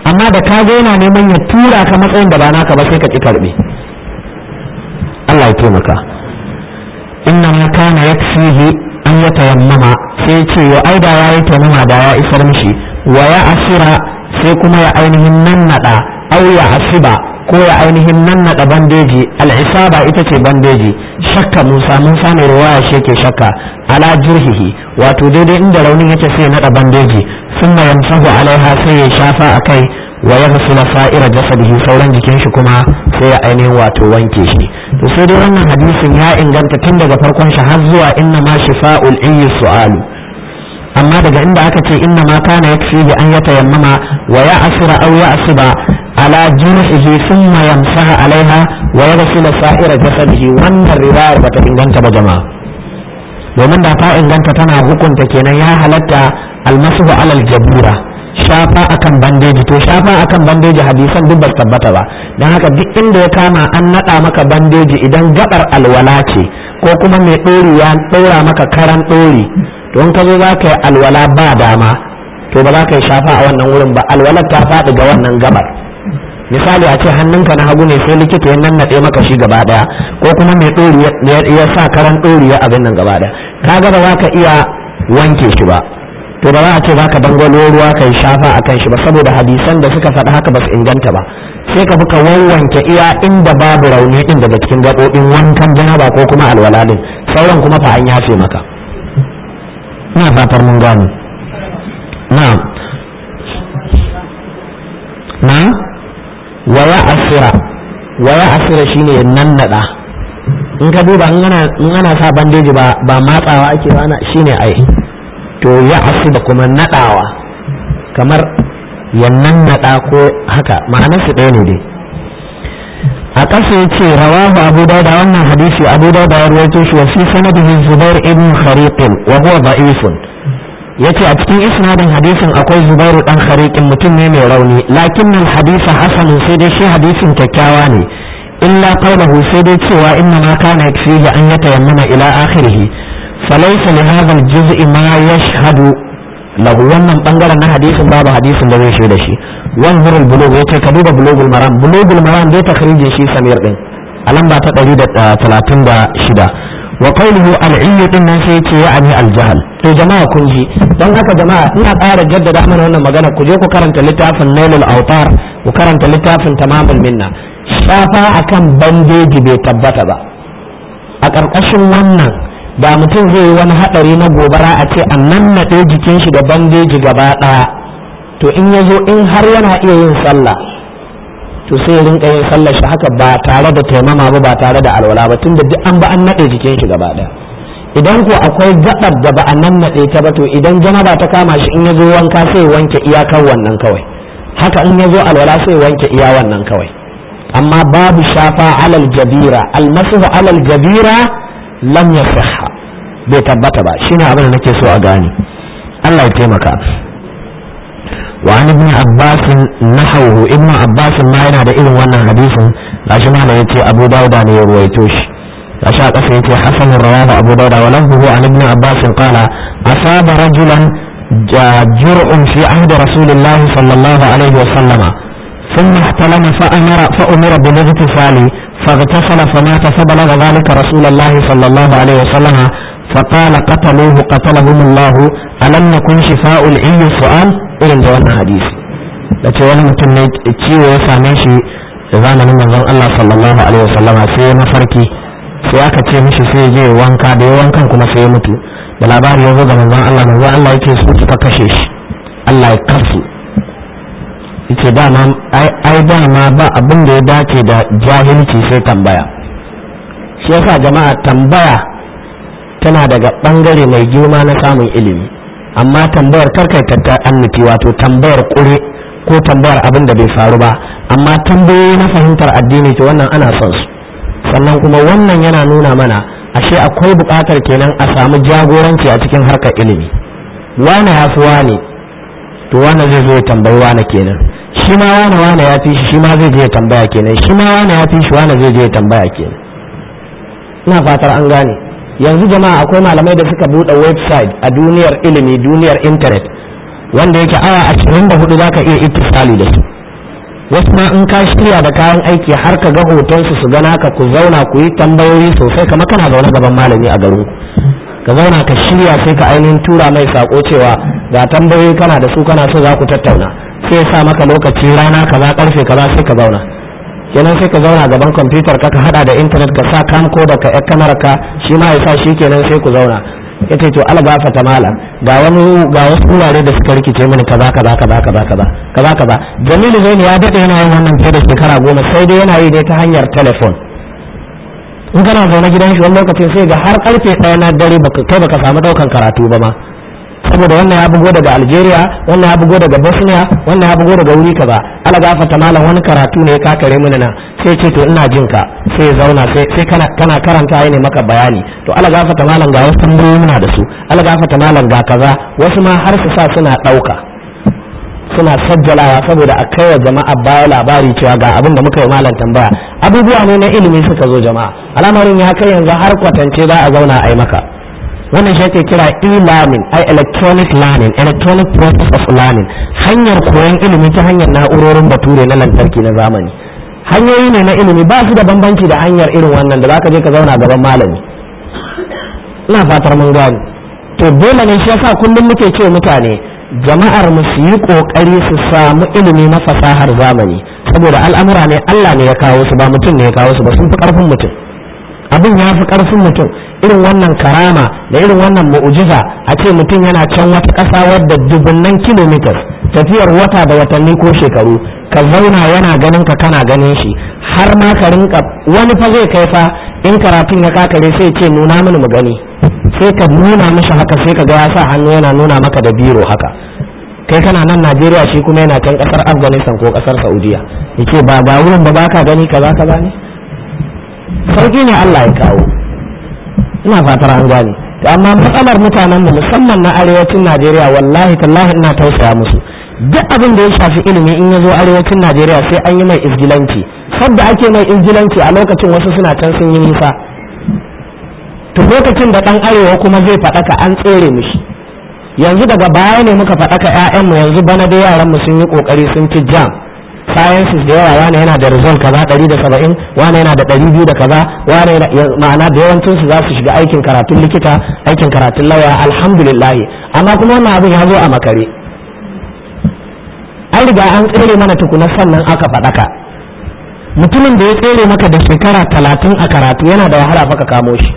amma da ka ga yana neman ya tura ka matsayin da ba naka ba sai ka ki karbe Allah ya taimaka inna ma kana yakfihi an yatayammama sai ce wa aida ya yi taimama da ya isar mishi wa ya asira sai kuma ya ainihin nannada au ya asiba ko ya ainihin nannada bandeji al'isaba ita ce bandeji shakka musa musa mai ruwaya shi yake shakka ala jirhihi wato daidai inda raunin yake sai ya nada bandeji summa yamsahu alaiha sai ya shafa akai wa yaghsila sa'ira jasadihi sauran jikin shi kuma sai ya ainihin wato wanke shi to sai dai wannan hadisin ya inganta tun daga farkon shi har zuwa inna ma shifa'ul iyyi su'alu amma daga inda aka ce inna ma kana yakfihi an yatayammama wa ya'sira aw ya'siba ala jurhihi thumma yamsaha alaiha wa yaghsila sa'ira jasadihi wannan riwayar bata inganta ba jama'a domin da ta inganta tana hukunta kenan ya halatta almasuhu alal jabura shafa akan bandeji to shafa akan bandeji hadisan duk ba tabbata ba don haka duk inda ya kama an nada maka bandeji idan gabar alwala ce ko kuma mai ɗori ya ɗora maka karan ɗori to in ka zo za ka yi alwala ba dama to ba za ka yi shafa a wannan wurin ba alwalar ta faɗi ga wannan gabar misali a ce hannunka na hagu ne sai likita ya nannaɗe maka shi gaba ɗaya ko kuma mai ɗori ya sa karan ɗori ya abin nan gaba ɗaya ka ga ba za ka iya wanke shi ba to ba za a ce za ka dangwalo ruwa ka yi shafa a kan shi ba saboda hadisan da suka faɗi haka ba su inganta ba sai ka buka wanwanke iya inda babu rauni din daga cikin gaɓoɓin wankan janaba ko kuma alwala din sauran kuma fa an yafe maka ina fatar mun gano na na wa ya asira wa ya asira shine nannada in ka duba in ana sa bandeji ba ba matsawa ake ba shine ai to ya asu da kuma nadawa kamar ya nannada ko haka ma'anar su ɗaya ne dai a ƙasa ya ce rawahu abu dauda wannan hadisi abu dauda ya rawaito shi wa fi sanadihi zubair ibn khariqin wa huwa da'ifun yace a cikin isnadin hadisin akwai zubairu dan khariqin mutum ne mai rauni lakin al hadisa hasan sai dai shi hadisin kyakkyawa ne illa qawluhu sai dai cewa inna ma kana yakfihi an yatayammama ila akhirih falaysa li hadha al juz'i ma yashhadu lahu wannan bangaren na hadisin babu hadisin da zai shaida shi wanzur al bulugh yace ka duba bulugul maram bulugul maram dai takhrijin shi samir din a lamba ta 136 wa qawluhu al-ilm din nan sai yace ya'ani al-jahl to jama'a kun ji dan haka jama'a ina ƙara jaddada mana wannan magana ku je ku karanta littafin Nailul Awtar ku karanta littafin Tamamul Minna shafa akan bandeji bai tabbata ba a ƙarƙashin wannan da mutum zai yi wani haɗari na gobara a ce an nannaɗe jikin shi da bandeji gaba ɗaya to in ya zo in har yana iya yin sallah to sai ya rinka yin sallar shi haka ba tare da taimama ba ba tare da alwala ba tunda duk an ba an naɗe jikin shi gaba ɗaya idan ko akwai gaɓar da ba a nan naɗe ta ba to idan janaba ta kama shi in ya zo wanka sai ya wanke iyakar wannan kawai haka in ya zo alwala sai ya wanke iya wannan kawai amma babu shafa alal jabira almasuhu alal jabira lam yasihha bai tabbata ba shine abin da nake so a gane Allah ya taimaka وعن ابن عباس نحوه ابن عباس ما yana da irin wannan hadisin gashi ma yace Abu Dawud ne ya ruwaito shi gashi a kasa yace Hasan rawahu Abu Dawud wa lahu an ibn Abbas qala asaba rajulan jur'un fi ahdi Rasulillah sallallahu alaihi wa sallama ثم احتلم فأمر فأمر بالاغتسال فاغتسل فمات فبلغ ذلك رسول الله صلى الله عليه وسلم فقال قتلوه قتلهم الله ألم يكن شفاء العي السؤال irin da wannan hadisi da ce wani mutum ne ciwo ya same shi da zamanin manzon Allah sallallahu alaihi wasallama sai ya mafarki sai aka ce mishi sai ya je wanka da ya wankan kuma sai ya mutu da labari ya zo ga manzon Allah manzon Allah yake su suka kashe shi Allah ya kasu yace dama ai dama ba abin da ya dace da jahilci sai tambaya shi yasa jama'a tambaya tana daga bangare mai girma na samun ilimi amma tambayar karkai ta annuti wato tambayar kure ko tambayar abin da bai faru ba amma tambayoyi na fahimtar addini to wannan ana son su sannan kuma wannan yana nuna mana ashe akwai buƙatar kenan a samu jagoranci a cikin harkar ilimi wane ya fi wane to wane zai zo ya tambayi wane kenan shi ma wane wane ya fi shi shi ma zai je ya tambaya kenan shi ma wane ya fi shi wane zai je ya tambaya kenan ina fatar an gane yanzu jama'a akwai malamai da suka buɗe website a duniyar ilimi duniyar intanet wanda yake awa ashirin da hudu za ka iya ittisali da su wasu ma in ka shirya da kayan aiki har ka ga hotonsu su gana ka ku zauna ku yi tambayoyi sosai kama kana zaune gaban malami a garin ka zauna ka shirya sai ka ainihin tura mai sako cewa ga tambayoyi kana da su kana so za ku tattauna sai sa maka lokaci rana kaza karfe kaza sai ka zauna kenan sai ka zauna gaban kwamfutar ka ka hada da intanet ka sa kamko da ka kamar ka shi ma ya sa shi kenan sai ku zauna ya ce to ala gafata mala ga wani ga wasu wurare da suka rikice mini kaza kaza kaza kaza kaza kaza kaza jamilu zaini ya dade yana yin wannan fiye da shekara goma sai dai yana yi ne ta hanyar telefon in kana zaune gidan shi wani lokacin sai ga har karfe ɗaya na dare baka kai baka samu daukan karatu ba ma saboda wannan ya bugo daga Algeria wannan ya bugo daga Bosnia wannan ya bugo daga wuri kaza ala gafata malam wani karatu ne ka kare mini na sai ce to ina jin ka sai zauna sai sai kana kana karanta ne maka bayani to ala gafata malam ga wasu tambayoyi muna da su ala gafata malam ga kaza wasu ma har su sa suna dauka suna sajjalawa saboda a kai wa jama'a baya labari cewa ga abin da muka yi malam tambaya abubuwa ne na ilimi suka zo jama'a al'amarin ya kai yanzu har kwatance za a zauna a yi maka wannan shi ake kira e-learning ai electronic learning electronic process of learning hanyar koyon ilimi ta hanyar na'urorin bature na lantarki na zamani hanyoyi ne na ilimi ba su da bambanci da hanyar irin wannan da zaka je ka zauna gaban malami ina fatar mun gani to dole ne shi yasa kullum muke ce mutane jama'ar mu su yi kokari su samu ilimi na fasahar zamani saboda al'amura ne Allah ne ya kawo su ba mutum ne ya kawo su ba sun fi karfin mutum abin ya fi karfin mutum irin wannan karama da irin wannan mu'ujiza a ce mutum yana can wata ƙasa wadda dubunnan kilomitas tafiyar wata da watanni ko shekaru ka zauna yana ganin ka kana ganin shi har ma ka rinka wani fa zai kai fa in karatun ya kakare sai ce nuna mini mu gani sai ka nuna mishi haka sai ka ga ya sa hannu yana nuna maka da biro haka kai kana nan Najeriya shi kuma yana can kasar Afghanistan ko kasar Saudiya yace ba ga wurin ba baka gani kaza kaza ne sauki ne Allah ya kawo ina fatar an gane amma matsalar mutanen mu musamman na arewacin Najeriya wallahi tallahi ina tausaya musu duk abin da ya shafi ilimi in ya zo arewacin Najeriya sai an yi mai izgilanci sadda ake mai izgilanci a lokacin wasu suna can sun yi nisa to lokacin da dan arewa kuma zai faɗaka an tsere mishi yanzu daga baya ne muka faɗaka ƴaƴanmu yanzu bana da yaran mu sun yi kokari sun ci jam sciences da yawa wani yana da result kaza ɗari da saba'in wani yana da ɗari biyu da kaza wani ma'ana da yawancin su za su shiga aikin karatun likita aikin karatun lauya alhamdulillah amma kuma wannan abin ya zo a makare an riga an tsere mana tukuna sannan aka faɗaka mutumin da ya tsere maka da shekara talatin a karatu yana da wahala fa ka kamo shi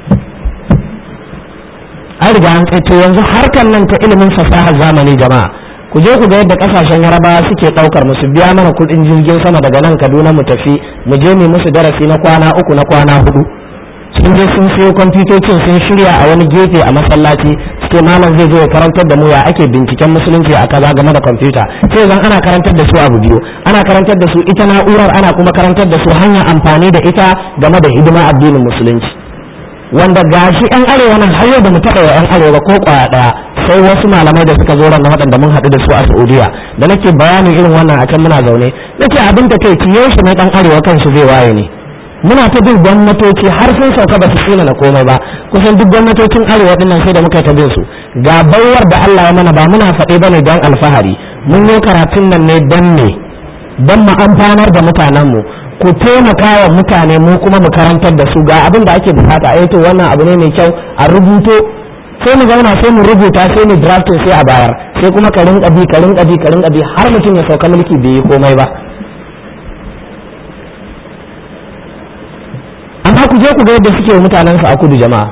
an riga an tsaye yanzu harkar nan ta ilimin fasahar zamani jama'a ku je ku ga yadda kasashen yarabawa suke daukar musu biya mana kudin jirgin sama daga nan kaduna mu tafi mu je mu musu darasi na kwana uku na kwana hudu sun je sun siyo kwamfutocin sun shirya a wani gefe a masallaci suke malam zai zo ya karantar da mu ya ake binciken musulunci a kaza game da kwamfuta sai zan ana karantar da su abu biyu ana karantar da su ita na'urar ana kuma karantar da su hanyar amfani da ita game da hidima addinin musulunci wanda gashi yan arewa nan har yau da mu taɓa wa yan arewa ko kwaya ɗaya sai wasu malamai da suka zo ran waɗanda mun haɗu da su a Saudiya da nake bayanin irin wannan a can muna zaune nace abin da kai ciye shi ne dan arewa kanshi zai waye ne muna ta bin gwamnatoci har sun sauka ba su tsina na komai ba kusan duk gwamnatocin arewa din nan sai da muka ta bin su ga baiwar da Allah ya mana ba muna faɗe bane don alfahari mun yi karatun nan ne dan ne dan mu amfanar da mutanen mu ku taimaka wa mutane mu kuma mu karantar da su ga abin da ake bukata a to wannan abu ne mai kyau a rubuto sai mu zauna sai mu rubuta sai mu drafting sai a bayar sai kuma ka rinka bi ka rinka bi ka rinka bi har mutum ya sauka mulki bai yi komai ba amma ku je ku ga yadda suke wa mutanen su a kudu jama'a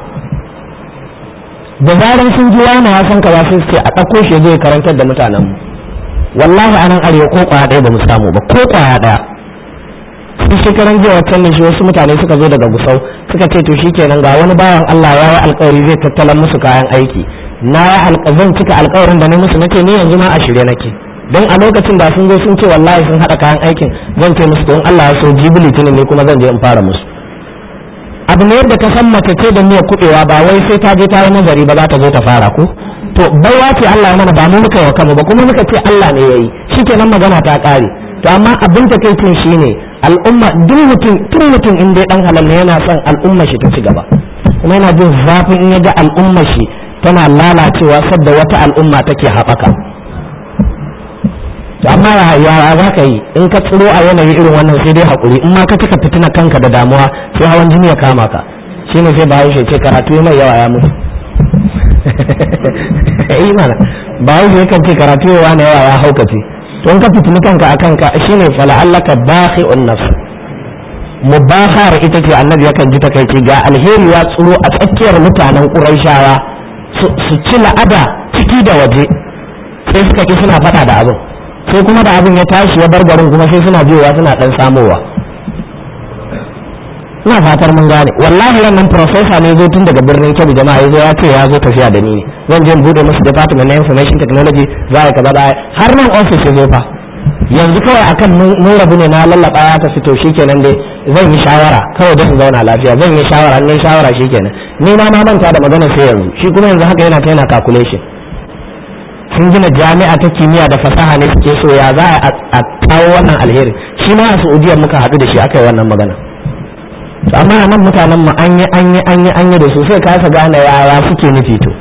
da zaran sun ji wani ya san kaza sai su ce a ɗauko shi zai karantar da mutanen mu wallahi anan arewa ko kwaya ɗaya ba mu samu ba ko kwaya ɗaya sai shekaran jiya waccan da shi wasu mutane suka zo daga gusau suka ce to shikenan ga wani bayan Allah ya yi alkawari zai tattalan musu kayan aiki na ya zan cika alkawarin da na musu nace ni yanzu ma a shirye nake don a lokacin da sun zo sun ce wallahi sun haɗa kayan aikin zan ce musu don Allah ya so jibi litinin ne kuma zan je in fara musu abu ne yadda ka san mace ce da miyar kuɗewa ba wai sai ta je ta yi nazari ba za ta zo ta fara ko to baiwa ce Allah ya mana ba mu muka yi wa kanmu ba kuma muka ce Allah ne yayi shikenan magana ta ƙare to amma abin takaicin shine al'umma duk mutum tun mutum in dai dan halal ne yana son al'umma shi ta ci gaba kuma yana jin zafin in ya ga al'umma shi tana lalacewa sadda wata al'umma take haɓaka amma ya za ka yi in ka tsiro a yanayi irin wannan sai dai haƙuri in ma ka cika fitina kanka da damuwa sai hawan jini ya kama ka shine sai bahaushe ce karatu mai yawa ya mutu eh mana bahaushe yakan ce karatu yawa na yawa ya haukace to in ka fitini kanka a kanka shine fala'allaka bakhi'un nafs mubahar ita ce annabi yakan ji takaici ga alheri ya tsiro a tsakiyar mutanen ƙurayshawa su ci la'ada ciki da waje sai suka ki suna faɗa da abin sai kuma da abin ya tashi ya bar garin kuma sai suna biyowa suna ɗan samowa ina fatar mun gane wallahi wannan profesa ne zo tun daga birnin kebbi jama'a yazo ya ce ya zo tafiya da ni ne zan je bude musu department na information technology za ka kaza har nan office ya zo fa yanzu kawai akan mun rabu ne na lallaba ya tafi to shikenan dai zan yi shawara kawai don zauna lafiya zan yi shawara ne shawara shikenan ni ma na manta da magana sai yanzu shi kuma yanzu haka yana ta yana calculation sun gina jami'a ta kimiyya da fasaha ne suke so ya za a kawo wannan alheri shi ma a saudiya muka haɗu da shi aka yi wannan magana amma a nan mutanen mu an yi an yi an yi an yi da su sai kasa gane yaya suke nufi to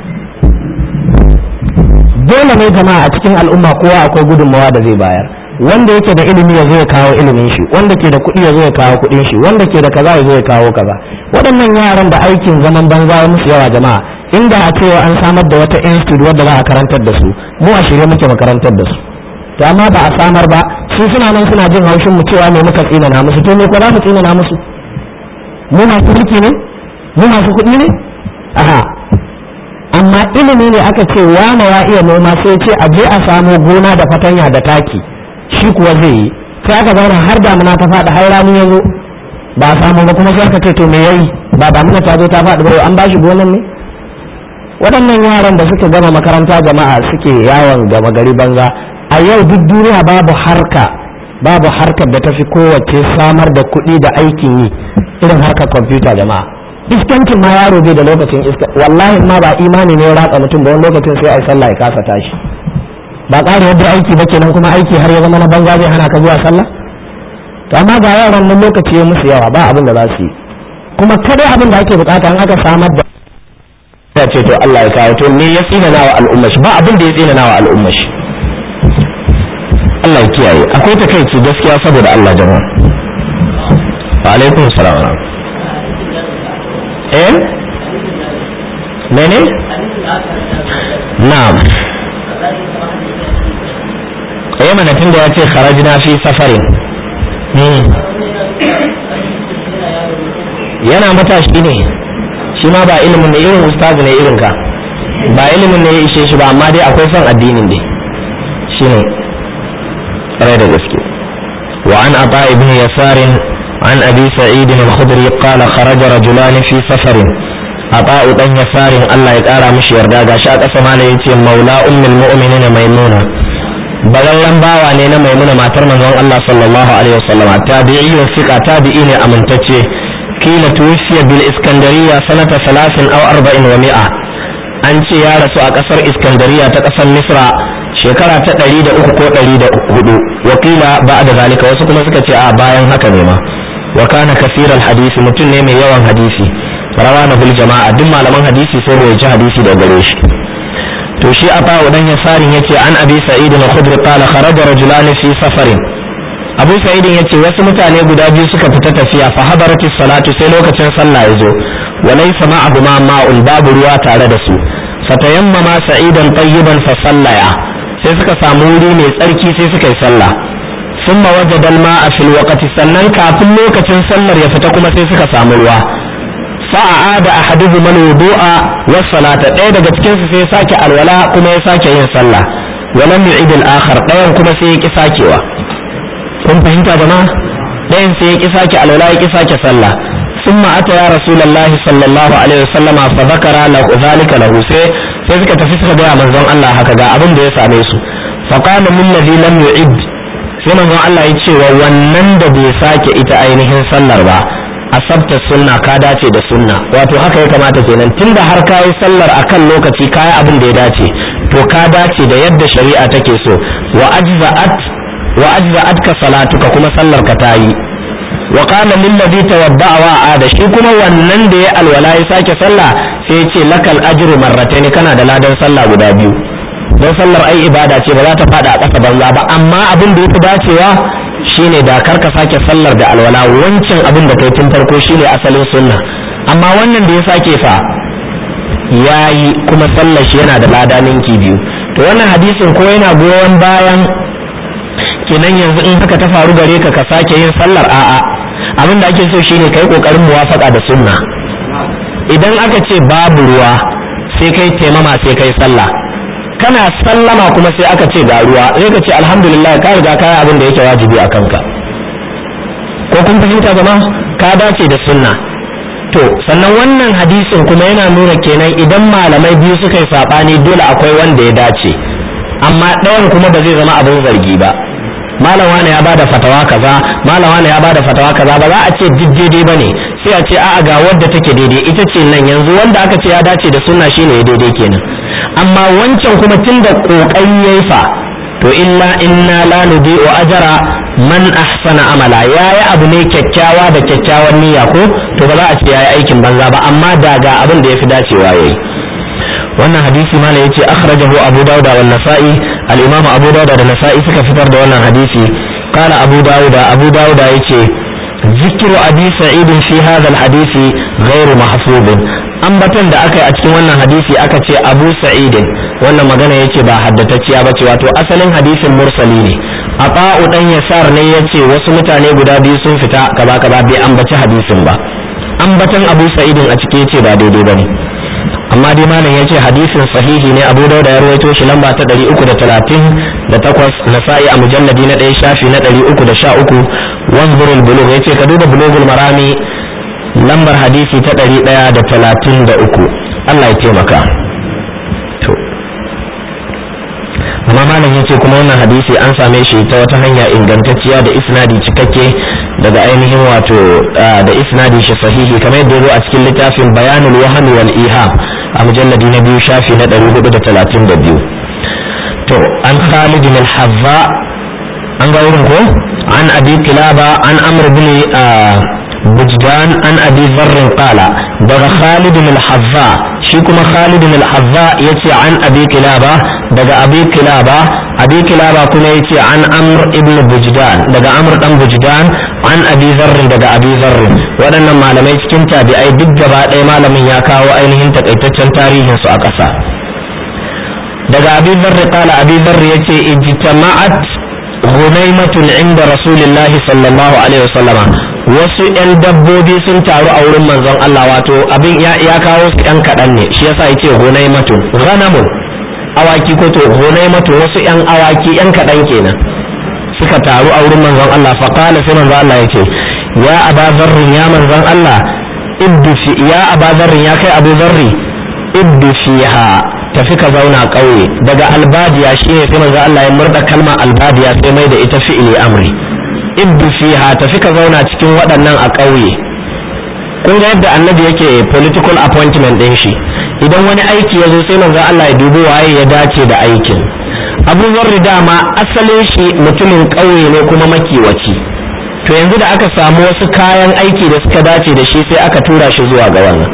dole ne jama'a a cikin al'umma kowa akwai gudunmawa da zai bayar wanda yake da ilimi ya zo ya kawo ilimin shi wanda ke da kuɗi ya zo ya kawo kuɗin shi wanda ke da kaza ya zo ya kawo kaza waɗannan yaran da aikin zaman banza ya musu yawa jama'a inda a cewa an samar da wata institute wadda za a karantar da su mu a shirye muke makarantar da su to amma ba a samar ba su suna nan suna jin haushin mu cewa me muka tsina na musu to me ko za mu tsina na musu mu masu mulki ne mu masu kuɗi ne aha amma ilimi ne aka ce wane ya iya noma sai ce a je a samo gona da fatanya da taki shi kuwa zai yi sai aka zauna har damuna ta faɗi har rani ya zo ba a samu ba kuma sai aka ce to me yayi ba damuna ta zo ta faɗi ba an bashi gonan ne waɗannan yaran da suka gama makaranta jama'a suke yawon gama gari banza a yau duk duniya babu harka babu harkar da tafi kowace samar da kuɗi da aikin yi irin harkar kwamfuta jama'a iskancin ma yaro bai da lokacin iska wallahi ma ba imani ne ya ratsa mutum ba wani lokacin sai a yi sallah ya kasa tashi ba ƙara yadda aiki ba kenan kuma aiki har ya zama na banza zai hana ka zuwa sallah to amma ga yaran nan lokaci ya musu yawa ba abin da za su yi kuma kadai abin da ake bukata an aka samar da ya ce to Allah ya kawo to me ya tsina nawa al'umma shi ba abin da ya tsina nawa al'umma shi Allah ya kiyaye akwai takaici gaskiya saboda Allah jama'a wa alaikum salam eh mene na'am eh mana tun da ya ce kharajna fi safarin yana matashi ne shi ma ba ilimin ne irin ustazu ne irin ka ba ilimin ne ya ishe shi ba amma dai akwai son addinin dai shi ne ƙwarai da gaske wa an ata ibn yasarin an abi sa'id al-khudri qala kharaja rajulan fi safarin ata dan yasarin Allah ya kara mishi yarda gashi a ƙasa mala yace maula ummul mu'minin maimuna balallan bawa ne na maimuna matar manzon Allah sallallahu alaihi wasallam tabi'i fiqa tabi'i ne amintacce قيل توفي بالإسكندرية سنة ثلاث أو أربع ومئة an ce ya rasu a ƙasar iskandariya ta ƙasar misra shekara ta ɗari da uku ko ɗari da hudu wakila ba da zalika wasu kuma suka ce a bayan haka ne ma wa kana kasiran hadisi mutum ne mai yawan hadisi rawa na bil jama'a duk malaman hadisi sai bai ci hadisi da gare shi to shi a fawo dan yasarin yace an abi sa'id al-khudri qala kharaja rajulani fi safarin abu sa'idin ya ce wasu mutane guda biyu suka fita tafiya fa hadaratis salatu sai lokacin sallah ya zo wa laysa ma'ahuma ma'un babu ruwa tare da su fatayammama sa'idan tayyiban fa sallaya sai suka samu wuri mai tsarki sai suka yi sallah summa wajada al-ma'a fil waqti sannan kafin lokacin sallar ya fita kuma sai suka samu ruwa fa'ada ahaduhum al-wudu'a was salata ɗaya daga cikin su sai sake alwala kuma ya sake yin sallah walam yu'id al-akhar ɗayan kuma sai ya ki sakewa kun fahimta jama'a ɗayan sai ya ƙi sake alwala ya ƙi sake sallah ثم أتى يا رسول الله صلى الله عليه وسلم فذكر له ذلك له sai sai suka tafi suka gaya manzon Allah haka ga abin da ya same su فقال من الذي لم يعد sai manzon Allah ya ce wa wannan da bai sake ita ainihin sallar ba asabta sunna ka dace da sunna wato haka ya kamata kenan tunda har ka yi sallar akan lokaci ka yi abin da ya dace to ka dace da yadda shari'a take so wa ajza'at wa ajza'atka salatuka kuma sallar ka tayi wa qala lil ladhi tawadda'a wa ada shi kuma wannan da ya alwala ya sake sallah sai ya ce lakal ajru marratayn kana da ladan sallah guda biyu don sallar ai ibada ce ba za ta fada a ƙasa banza ba amma abin da yafi dacewa shine da kar ka sake sallar da alwala wancan abin da kai tun farko shine asalin sunna amma wannan da ya sake fa yayi kuma sallar shi yana da lada ninki biyu to wannan hadisin ko yana goyon bayan kenan yanzu in haka ta faru gare ka ka sake yin sallar a'a abin da ake so shine kai kokarin muwafaka da sunna idan aka ce babu ruwa sai kai taimama sai kai sallah kana sallama kuma sai aka ce ga ruwa sai ka ce alhamdulillah ka riga ka abin da yake wajibi a kanka ko kun fahimta zama ka dace da sunna to sannan wannan hadisin kuma yana nuna kenan idan malamai biyu suka yi saɓani dole akwai wanda ya dace amma ɗayan kuma ba zai zama abin zargi ba malam wani ya bada fatawa kaza malam wani ya bada fatawa kaza ba za a ce duk daidai bane sai a ce a'a ga wadda take daidai ita ce nan yanzu wanda aka ce ya dace da sunna shine ya daidai kenan amma wancan kuma tunda kokari yayi fa to illa inna la nudi'u ajra man ahsana amala yayi abu ne kyakkyawa da kyakkyawan niyya ko to ba za a ce yayi aikin banza ba amma da ga abin da yafi dacewa yayi wannan hadisi malam yace akhrajahu abu dawud wa nasa'i al-imam abu dawud da nasa'i suka fitar da wannan hadisi qala abu dawud abu dawud yace ذكر أبي سعيد في هذا الحديث غير محفوظ ambaton da aka yi a cikin wannan hadisi aka ce abu sa'idin wannan magana ya ce ba haddatacciya ba ce wato asalin hadisin mursali ne a ba'u dan yasar ne ya ce wasu mutane guda biyu sun fita gaba gaba bai ambaci hadisin ba ambaton abu sa'idin a ciki ya ce ba daidai ba ne amma dai malam ya ce hadisin sahihi ne abu dauda ya rawaito shi lamba ta ɗari uku da talatin da takwas nasa'i a mujalladi na ɗaya shafi na ɗari uku da sha uku wanzurul bulugh ya ce ka duba bulugul marami lambar hadisi ta ɗari ɗaya da talatin da uku Allah ya taimaka to amma malam ya ce kuma wannan hadisi an same shi ta wata hanya ingantacciya da isnadi cikakke daga ainihin wato da isnadi shi sahihi kamar yadda ya zo a cikin littafin bayanul wahmi wal iham a mujalladi na biyu shafi na ɗari hudu da talatin da biyu to an khalid bin hazza an ga wurin ko an abi kilaba an amr bin بجدان عن أبي ذر قال دغ خالد الحذاء شيكما خالد الحذاء يتي عن أبي كلابة دغ أبي كلابة أبي كلابة كنا يتي عن أمر ابن بجدان دغ أمر ابن بجدان عن أبي ذر دغ أبي ذر waɗannan malamai cikin tabi'ai duk gaba ɗaya malamin ya kawo ainihin takaitaccen tarihin su a ƙasa daga abi zarri kala abi zarri yace ijtama'at ghunaymatun inda rasulillahi sallallahu alaihi wasallama wasu 'yan dabbobi sun taru a wurin manzon Allah wato abin ya, kawo su 'yan kaɗan ne shi yasa yace gonai matun ghanamun awaki ko to gonai matun wasu 'yan awaki 'yan kaɗan kenan suka taru a wurin manzon Allah fa qala sai manzon Allah yace ya aba zarrin ya manzon Allah iddu fi ya aba zarrin ya kai abu zarri iddu fiha tafi ka zauna ƙauye daga albadiya shine sai manzon Allah ya murda kalmar albadiya sai mai da ita fi'ili amri iddu fiha tafi ka zauna cikin waɗannan a ƙauye kun ga yadda annabi yake political appointment ɗin shi idan wani aiki ya zo sai manzo Allah ya dubi waye ya dace da aikin abu zarri dama asalin shi mutumin ƙauye ne kuma makiwaci to yanzu da aka samu wasu kayan aiki da suka dace da shi sai aka tura shi zuwa ga wannan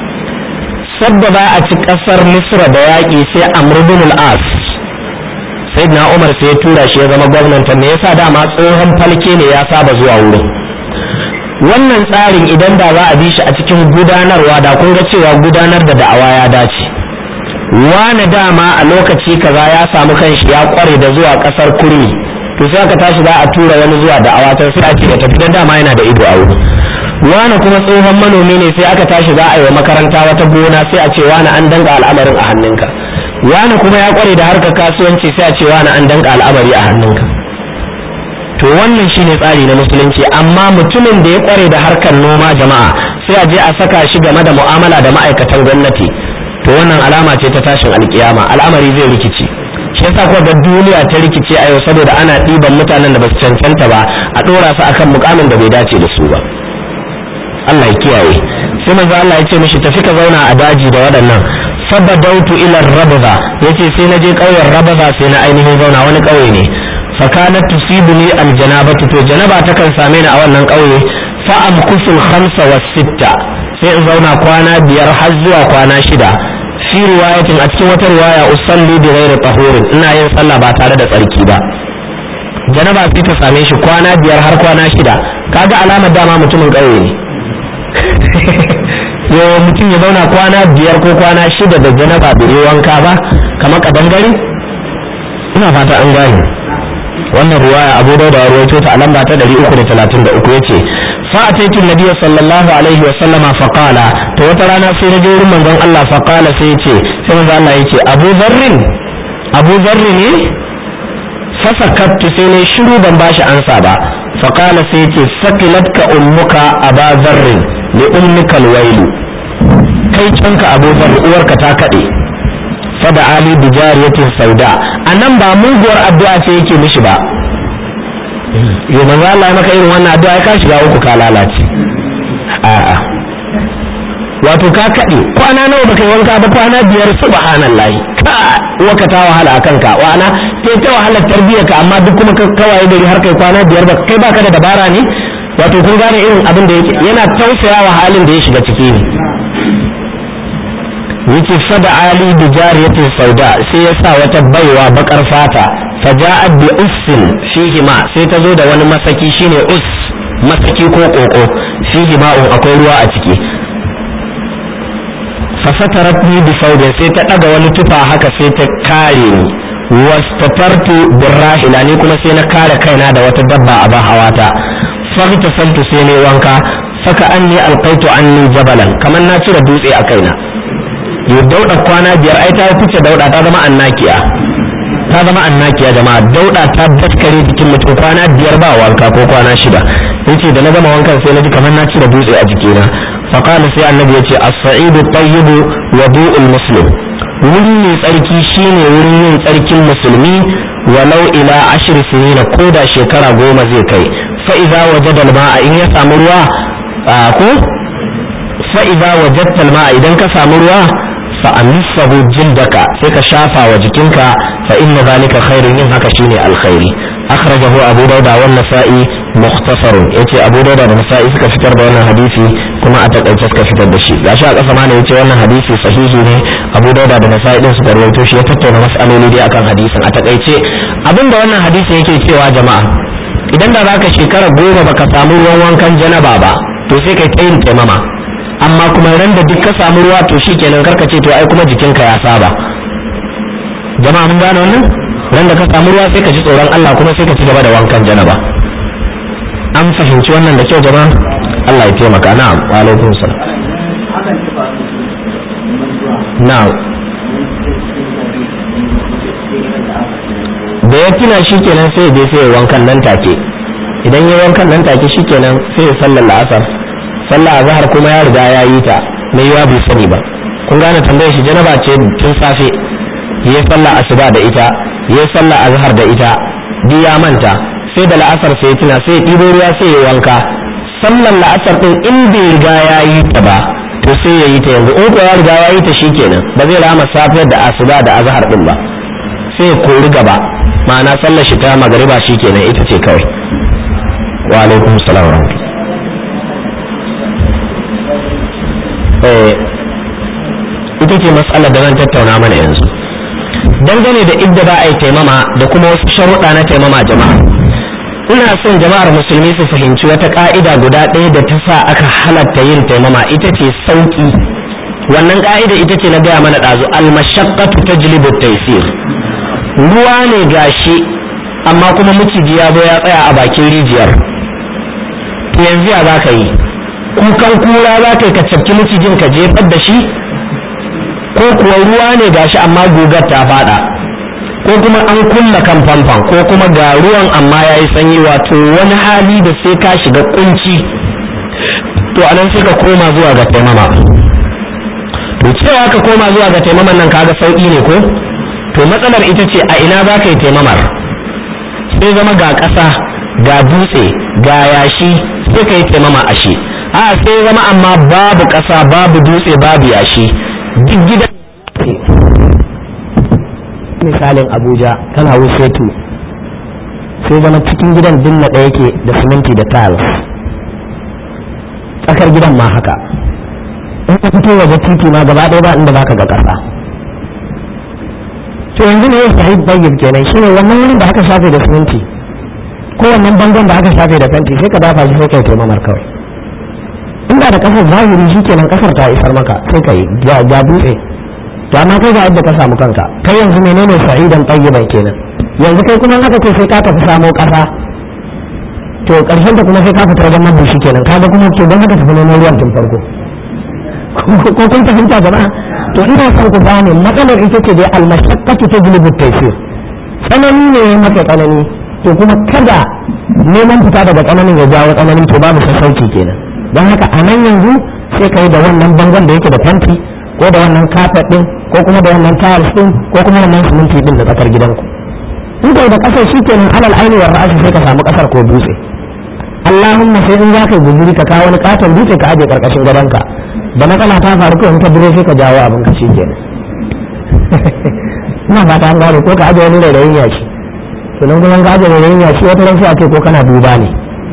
sadda ba a ci ƙasar misra da yaƙi sai amr bin al-as sayyidina umar sai ya tura shi ya zama gwamnanta me yasa dama tsohon falke ne ya saba zuwa wurin wannan tsarin idan da za a bi shi a cikin gudanarwa da kun ga cewa gudanar da da'awa ya dace wani dama a lokaci kaza ya samu kanshi ya kware da zuwa kasar kurmi to sai aka tashi za a tura wani zuwa da'awa ta sai a ce ya tafi dan dama yana da ido a wuri wani kuma tsohon manomi ne sai aka tashi za a yi wa makaranta wata gona sai a ce wani an danga al'amarin a hannunka wani kuma ya kware da harkar kasuwanci sai a ce wani an danka al'amari a hannunka to wannan shine tsari na musulunci amma mutumin da ya kware da harkar noma jama'a sai a je a saka shi game da mu'amala da ma'aikatan gwamnati to wannan alama ce ta tashin alkiyama al'amari zai rikici shi yasa kuwa ga duniya ta rikice a yau saboda ana ɗiban mutanen da ba su cancanta ba a ɗora su akan mukamin da bai dace da su ba Allah ya kiyaye sai manzo Allah ya ce mishi tafi ka zauna a daji da waɗannan fabadautu ila rabza yace sai na je ƙauyen rabza sai na ainihin zauna wani ƙauye ne fa kanat tusibuni aljanabatu to janaba ta kan same ni a wannan ƙauye fa amkusul khamsa was sitta sai in zauna kwana biyar har zuwa kwana shida fi riwayatin a cikin wata riwaya usalli bi ghairi tahurin ina yin sallah ba tare da tsarki ba janaba sai ta same shi kwana biyar har kwana shida kaga alamar dama mutumin ƙauye ne yo mutum ya zauna kwana biyar ko kwana shida da janaba bai yi wanka ba kamar kadangare ina fata an gane wannan ruwaya abu da da ruwaito ta a lamba ta 333 yace fa ataitu nabiyyi sallallahu alaihi wa sallama fa qala to wata rana sai na je wurin manzon Allah fa qala sai yace sai manzon Allah yace Abu Dharrin Abu Dharrin ne fa sakattu sai ne shiru ban bashi ansa ba fa qala sai yace sakilatka ummuka Aba Dharrin li ummika alwailu kai canka Abu Dharr uwarka ta kade fada ali bi jariyatin sauda anan ba muguwar addu'a ce yake mishi ba yo manzo Allah maka irin wannan addu'a ka shiga uku ka lalace a'a wato ka kade kwana nawa baka yi wanka ba kwana biyar subhanallahi ka waka ta wahala akan ka wana sai ta wahala tarbiyyar ka amma duk kuma kawaye gari har kai kwana biyar ba kai baka da dabara ne wato kun gane irin abin da yake yana tausaya wa halin da ya shiga ciki ne yace fada ali bi jariyatin sauda sai ya sa wata baiwa bakar fata faja'at bi ussin fihi ma sai ta zo da wani masaki shine us masaki ko koko fihi ma'un akwai ruwa a ciki fasatarat ni bi sauda sai ta daga wani tufa haka sai ta kare ni wastatartu birrahila ni kuma sai na kare kaina da wata dabba a ban hawata fagtasaltu sai ne wanka saka anni alqaitu anni jabalan kamar na cire dutse a kaina ya dauda kwana biyar ai ta fice dauda ta zama annakiya ta zama annakiya jama'a dauda ta daskare jikin mutum kwana biyar ba wanka ko kwana shida yace da na gama wankan sai na ji kamar na cire dutse a jikina faqala sai annabi yace as-sa'idu tayyibu wudu'ul muslim wuri mai tsarki shine wurin yin tsarkin musulmi walau ila ashir sinina ko da shekara goma zai kai fa idza wajada al-ma'a in ya samu ruwa ko fa idza wajadta al-ma'a idan ka samu ruwa fa'amisahu jildaka sai ka shafa wa jikinka fa inna zalika khairun yin haka shine alkhairi akhrajahu abu dauda wa nasa'i mukhtasarun yace abu dauda da nasa'i suka fitar da wannan hadisi kuma a takaice suka fitar da shi gashi a kasa mana yace wannan hadisi sahihi ne abu dauda da nasa'i din suka rawaito shi ya tattauna mas'aloli dai akan hadisin a takaice abinda wannan hadisi yake cewa jama'a idan da zaka shekara goma baka samu ruwan wankan janaba ba to sai kai ta yin taimama amma kuma ran da duk ka samu ruwa to shikenan karka ce to ai kuma jikinka ya saba jama'a mun gane wannan ran da ka samu ruwa sai ka ji tsoron Allah kuma sai ka ci gaba da wankan janaba an fahimci wannan da kyau jama'a Allah ya taimaka na'am wa alaikum salam na'am da ya tuna shikenan sai ya je sai ya wankan nan take idan ya wankan nan take shikenan sai ya sallar la'asar sallah azhar kuma ya riga ya yi ta mai yiwa bai sani ba kun gane tambayar shi janaba ce tun safe yayi sallah asuba da ita yayi sallah azhar da ita duk ya manta sai da la'asar sai tuna sai ya ɗibo ruwa sai ya wanka sallar la'asar din in bai riga ya yi ta ba to sai ya yi ta yanzu in ko ya riga ya yi ta shikenan ba zai rama safiyar da asuba da azhar din ba sai ya kori gaba ma'ana sallar shi ta magariba shikenan ita ce kawai wa alaikum salam wa rahmatullahi ita ce matsalar da zan tattauna mana yanzu dangane da idda za a yi taimama da kuma wasu sharuɗa na taimama jama'a ina son jama'ar musulmi su fahimci wata ƙa'ida guda ɗaya da ta sa aka halatta yin taimama ita ce sauƙi wannan ƙa'ida ita ce na gaya mana ɗazu almashaqqatu tajlibu taysir ruwa ne gashi amma kuma miciji ya zo ya tsaya a bakin rijiyar to yanzu ya za ka yi kukan kura za ka yi ka cafki macijin ka jefar da shi ko kuwa ruwa ne gashi amma gugar ta fada ko kuma an kulla kan famfan ko kuma ga ruwan amma ya yi sanyi wato wani hali da sai ka shiga kunci to anan sai ka koma zuwa ga taimama to cewa ka koma zuwa ga taimaman nan kaga sauki ne ko to matsalar ita ce a ina za ka yi taimamar sai zama ga ƙasa ga dutse ga yashi sai ka yi taimama a shi a sai zama amma babu ƙasa babu dutse babu yashi duk gidan misalin abuja kana wusetu sai zama cikin gidan dinna ɗaya yake da siminti da tiles tsakar gidan ma haka in ka fito waje titi ma gaba ɗaya ba inda baka ga ƙasa to yanzu ne ya sahih tayyib kenan shine wannan wurin da aka shafe da siminti ko wannan bangon da aka shafe da fenti sai ka dafa shi sai kai taimamar kawai inda da kasar zahiri shi kenan kasar ta isar maka sai ka yi ja dutse to amma kai ga yadda ka samu kanka kai yanzu menene sa'idan tayyiban kenan yanzu kai kuma aka ce sai ka tafi samo kasa to karshen ta kuma sai ka fitar da mabushi kenan kaga kuma to don haka tafi neman ruwan tun farko ko kun fahimta jama'a to ina son ku gane matsalar ita ce dai almashaqqatu tajlibu at-taysir tsanani ne maka tsanani to kuma kada neman fita daga tsananin ya jawo tsananin to babu sassauci kenan don haka a nan yanzu sai ka yi da wannan bangon da yake da fenti ko da wannan kafet din ko kuma da wannan tiles din ko kuma wannan siminti din da tsakar gidanku in kai da kasar shi kenan alal aini wa ra'asi sai ka samu kasar ko dutse Allahumma sai in za ka yi guzuri ka kawo wani katon dutse ka aje karkashin gadonka da matsala ta faru ko in ka duro sai ka jawo abin ka shi kenan ina fata an gane ko ka aje wani rairayin yashi to nan kuma ka aje rairayin yashi wata ran sai a ce ko kana duba ne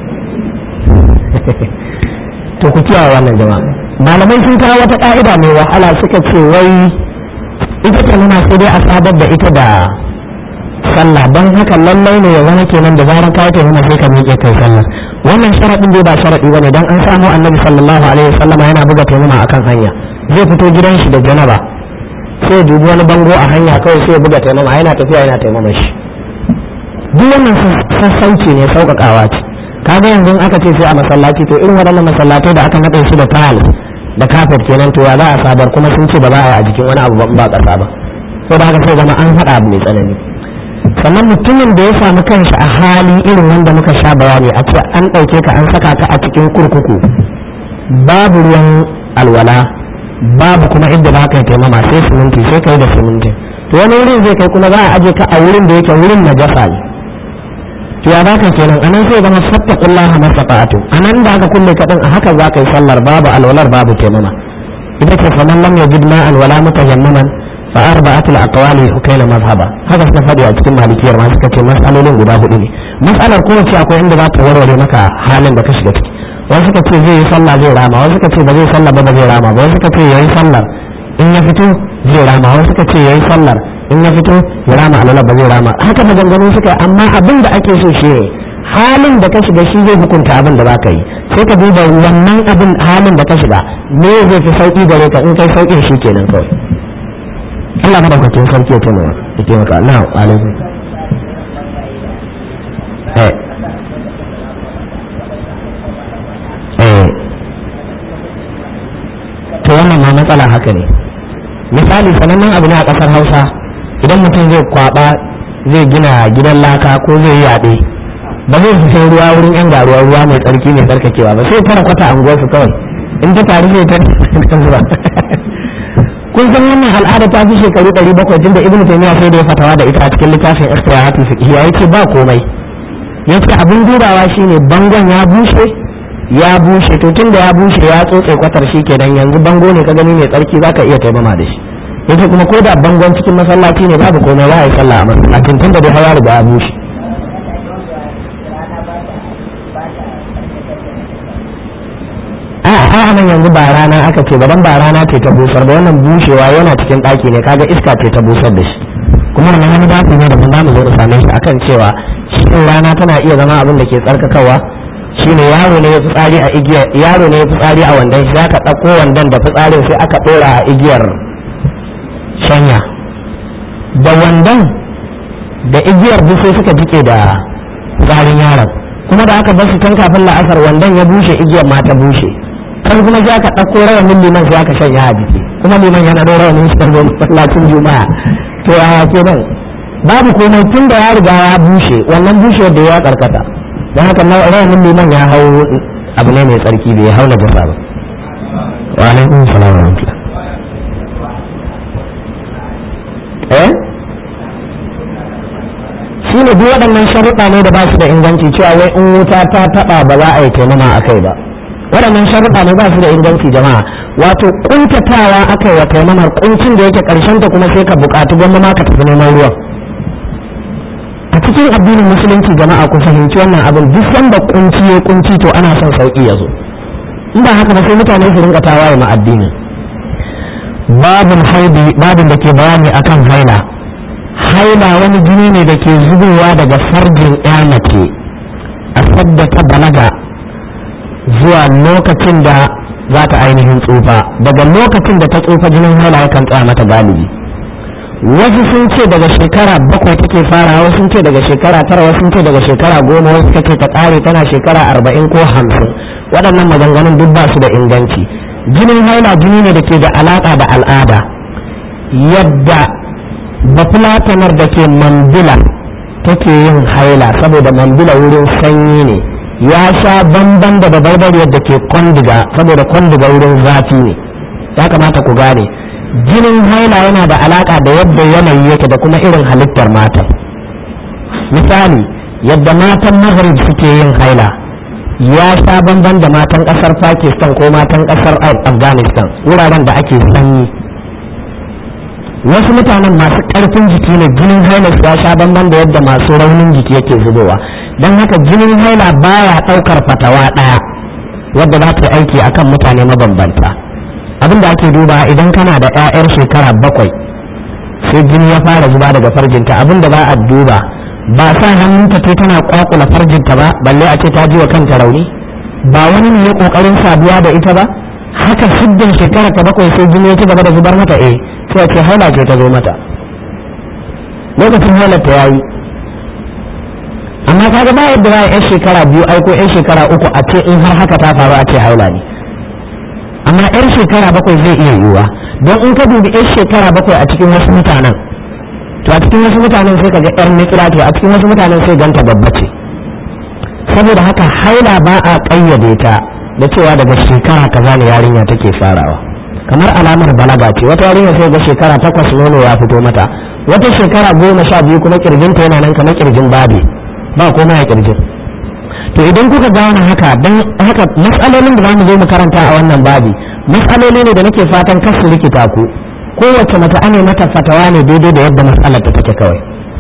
to ku kiyaye wannan jama'a malamai sun kawo wata ka'ida mai wahala suka ce wai ita ce nuna sai dai a sadar da ita da sallah don haka lallai ne ya zama kenan da zarar ka ta nuna sai ka miƙe kai sallah wannan sharaɗin dai ba sharaɗi bane dan an samu annabi sallallahu alaihi wasallama yana buga taimama akan hanya zai fito gidan shi da janaba sai dubi wani bango a hanya kawai sai ya buga taimama yana tafiya yana taimama shi duk wannan sassauci ne sauƙaƙawa ce kaga yanzu aka ce sai a masallaci to irin waɗannan masallatai da aka naɗe su da tile da kafet kenan to ya za a sabar kuma sun ce ba za a yi a jikin wani abu ba ƙasa ba sai da haka sai zama an haɗa abu mai tsanani sannan mutumin da ya samu kanshi a hali irin wanda muka sha bayani a ce an ɗauke ka an saka ka a cikin kurkuku babu ruwan alwala babu kuma inda za ka yi taimama sai siminti sai ka yi da siminti to wani wurin zai kai kuma za a aje ka a wurin da yake wurin na jasa ne to ya baka kenan anan sai zama fattaqullah masata'atu anan da aka kulle kadin a haka za ka yi sallar babu alwalar babu taimama ita ce faman lam yajid ma'an wala mutayammaman fa arba'atu al-aqwali hukayna mazhaba haka suka faɗi a cikin malikiyar ma suka ce masalolin guda hudu ne masalar kowace akwai inda za ta warware maka halin da ka shiga ciki wasu suka ce zai yi sallah zai rama wasu suka ce ba zai sallah ba ba zai rama ba wasu suka ce yayi sallar in ya fito zai rama wasu suka ce yayi sallar in ya fito ya rama alwala ba zai rama haka maganganu suka yi amma abin da ake so shi ne halin da ka shiga shi zai hukunta abin da za ka yi sai ka duba wannan abin halin da ka shiga me zai fi sauki gare ka in kai saukin shi kenan kawai Allah madaukakin sarki ya taimaka ya taimaka na alaikum eh eh to wannan ma matsala haka ne misali sanannen abu ne a ƙasar hausa idan mutum zai kwaba zai gina gidan laka ko zai yi yaɗe ba zai fi ruwa wurin yan garuwa ruwa mai tsarki mai tsarkakewa ba sai fara kwata anguwar su kawai in ta taru sai ta zuba kun san wannan al'ada ta fi shekaru ɗari bakwai tun da ibnu taymiya sai da ya fatawa da ita a cikin littafin ikhtiyaratul fiqhiyya yace ba komai yace abin dubawa shine bangon ya bushe ya bushe to tun da ya bushe ya tsotse kwatar shi kenan yanzu bango ne ka gani mai tsarki zaka iya taimama da shi yace kuma ko da bangon cikin masallaci ne babu komai za a yi sallah a masallacin tun da dai hawa da ya bushe a a nan yanzu ba rana aka ce ba dan ba rana ce ta busar da wannan bushewa yana cikin ɗaki ne kaga iska ce ta busar da shi kuma nan wani babu ne da mun zamu zo mu same shi akan cewa shin rana tana iya zama abin da ke tsarkakawa shine yaro ne ya fitsari a igiyar yaro ne ya fitsari a wandan shi aka ɗauko wandan da fitsarin sai aka ɗora a igiyar shanya da wandan da igiyar duk sai suka jike da fitsarin yaron kuma da aka bar su tun kafin la'asar wandan ya bushe igiyar ma ta bushe kan kuma sai aka ɗauko rawanin liman sai aka shanya a jiki kuma liman yana da rawanin shi karbo masallacin juma'a to yaya kenan babu komai tun da ya riga ya bushe wannan bushewar da ya karkata don haka rawanin liman ya hau abu ne mai tsarki bai hau na gasa ba wa alaikum salam wa rahmatullah eh shi ne duk waɗannan sharuɗa ne da ba su da inganci cewa wai in wuta ta taɓa ba za a yi taimama a kai ba waɗannan sharuɗa ne ba su da inganci jama'a wato kuntatawa aka yi wa taimamar kuncin da yake ƙarshen ta kuma sai ka buƙatu gwamma ma ka tafi neman ruwan a cikin addinin musulunci jama'a ku fahimci wannan abin duk sanda kunci ya kunci to ana son sauƙi ya zo in ba haka ba sai mutane su rinka tawaye ma addini babin haidi babin da ke bayani akan haila haila wani jini ne da ke zubowa daga farjin ya mace a sadda ta balaga zuwa lokacin da za ta ainihin tsufa daga lokacin da ta tsufa jinin haila yakan tsaya mata galibi wasu sun ce daga shekara bakwai take fara wasu sun ce daga shekara tara wasu sun ce daga shekara goma wasu suka ce ta ƙare tana shekara arba'in ko hamsin waɗannan maganganun duk ba su da inganci jinin haila jini ne da ke da alaƙa da al'ada yadda bafulatanar da ke mambila take yin haila saboda mambila wurin sanyi ne ya sha bamban da babarbariyar da ke kwandiga saboda kwandiga wurin zafi ne ya kamata ku gane jinin haila yana da alaka da yadda yanayi yake da kuma irin halittar mata misali yadda matan maghrib suke yin haila ya sha bamban da matan kasar pakistan ko matan kasar afghanistan wuraren da ake sanyi wasu mutanen masu karfin jiki ne jinin haila ya sha bamban da yadda masu raunin jiki yake zubowa don haka jinin haila baya daukar fatawa daya wadda za ta aiki akan mutane mabambanta abin da ake duba idan kana da 'ya'yar shekara bakwai sai jini ya fara zuba daga farjinta abin da za a duba ba sa hannunta ce tana kwakula farjinta ba balle a ce ta ji wa kanta rauni ba wani ne ya kokarin saduwa da ita ba haka siddin shekara ta bakwai sai jini ya ci gaba da zubar mata eh sai a ce haila ce ta zo mata lokacin hailar ta yayi amma kaga ba yadda za a yan shekara biyu ai ko yan shekara uku a ce in har haka ta faru a ce haila ne amma yan shekara bakwai zai iya yiwuwa don in ka dubi yan shekara bakwai a cikin wasu mutanen to a cikin wasu mutanen sai ka ga yar nikira to a cikin wasu mutanen sai ganta babba ce saboda haka haila ba a ƙayyade ta da cewa daga shekara kaza ne yarinya take farawa kamar alamar balaga ce wata yarinya sai ga shekara takwas nono ya fito mata wata shekara goma sha biyu kuma kirjinta yana nan kamar kirjin babi ba komai a kirjin to idan kuka gane haka don haka matsalolin da zamu zo mu karanta a wannan babi matsaloli ne da nake fatan kar su rikita ku kowace mace ane mata fatawa ne daidai da yadda matsalar ta take kawai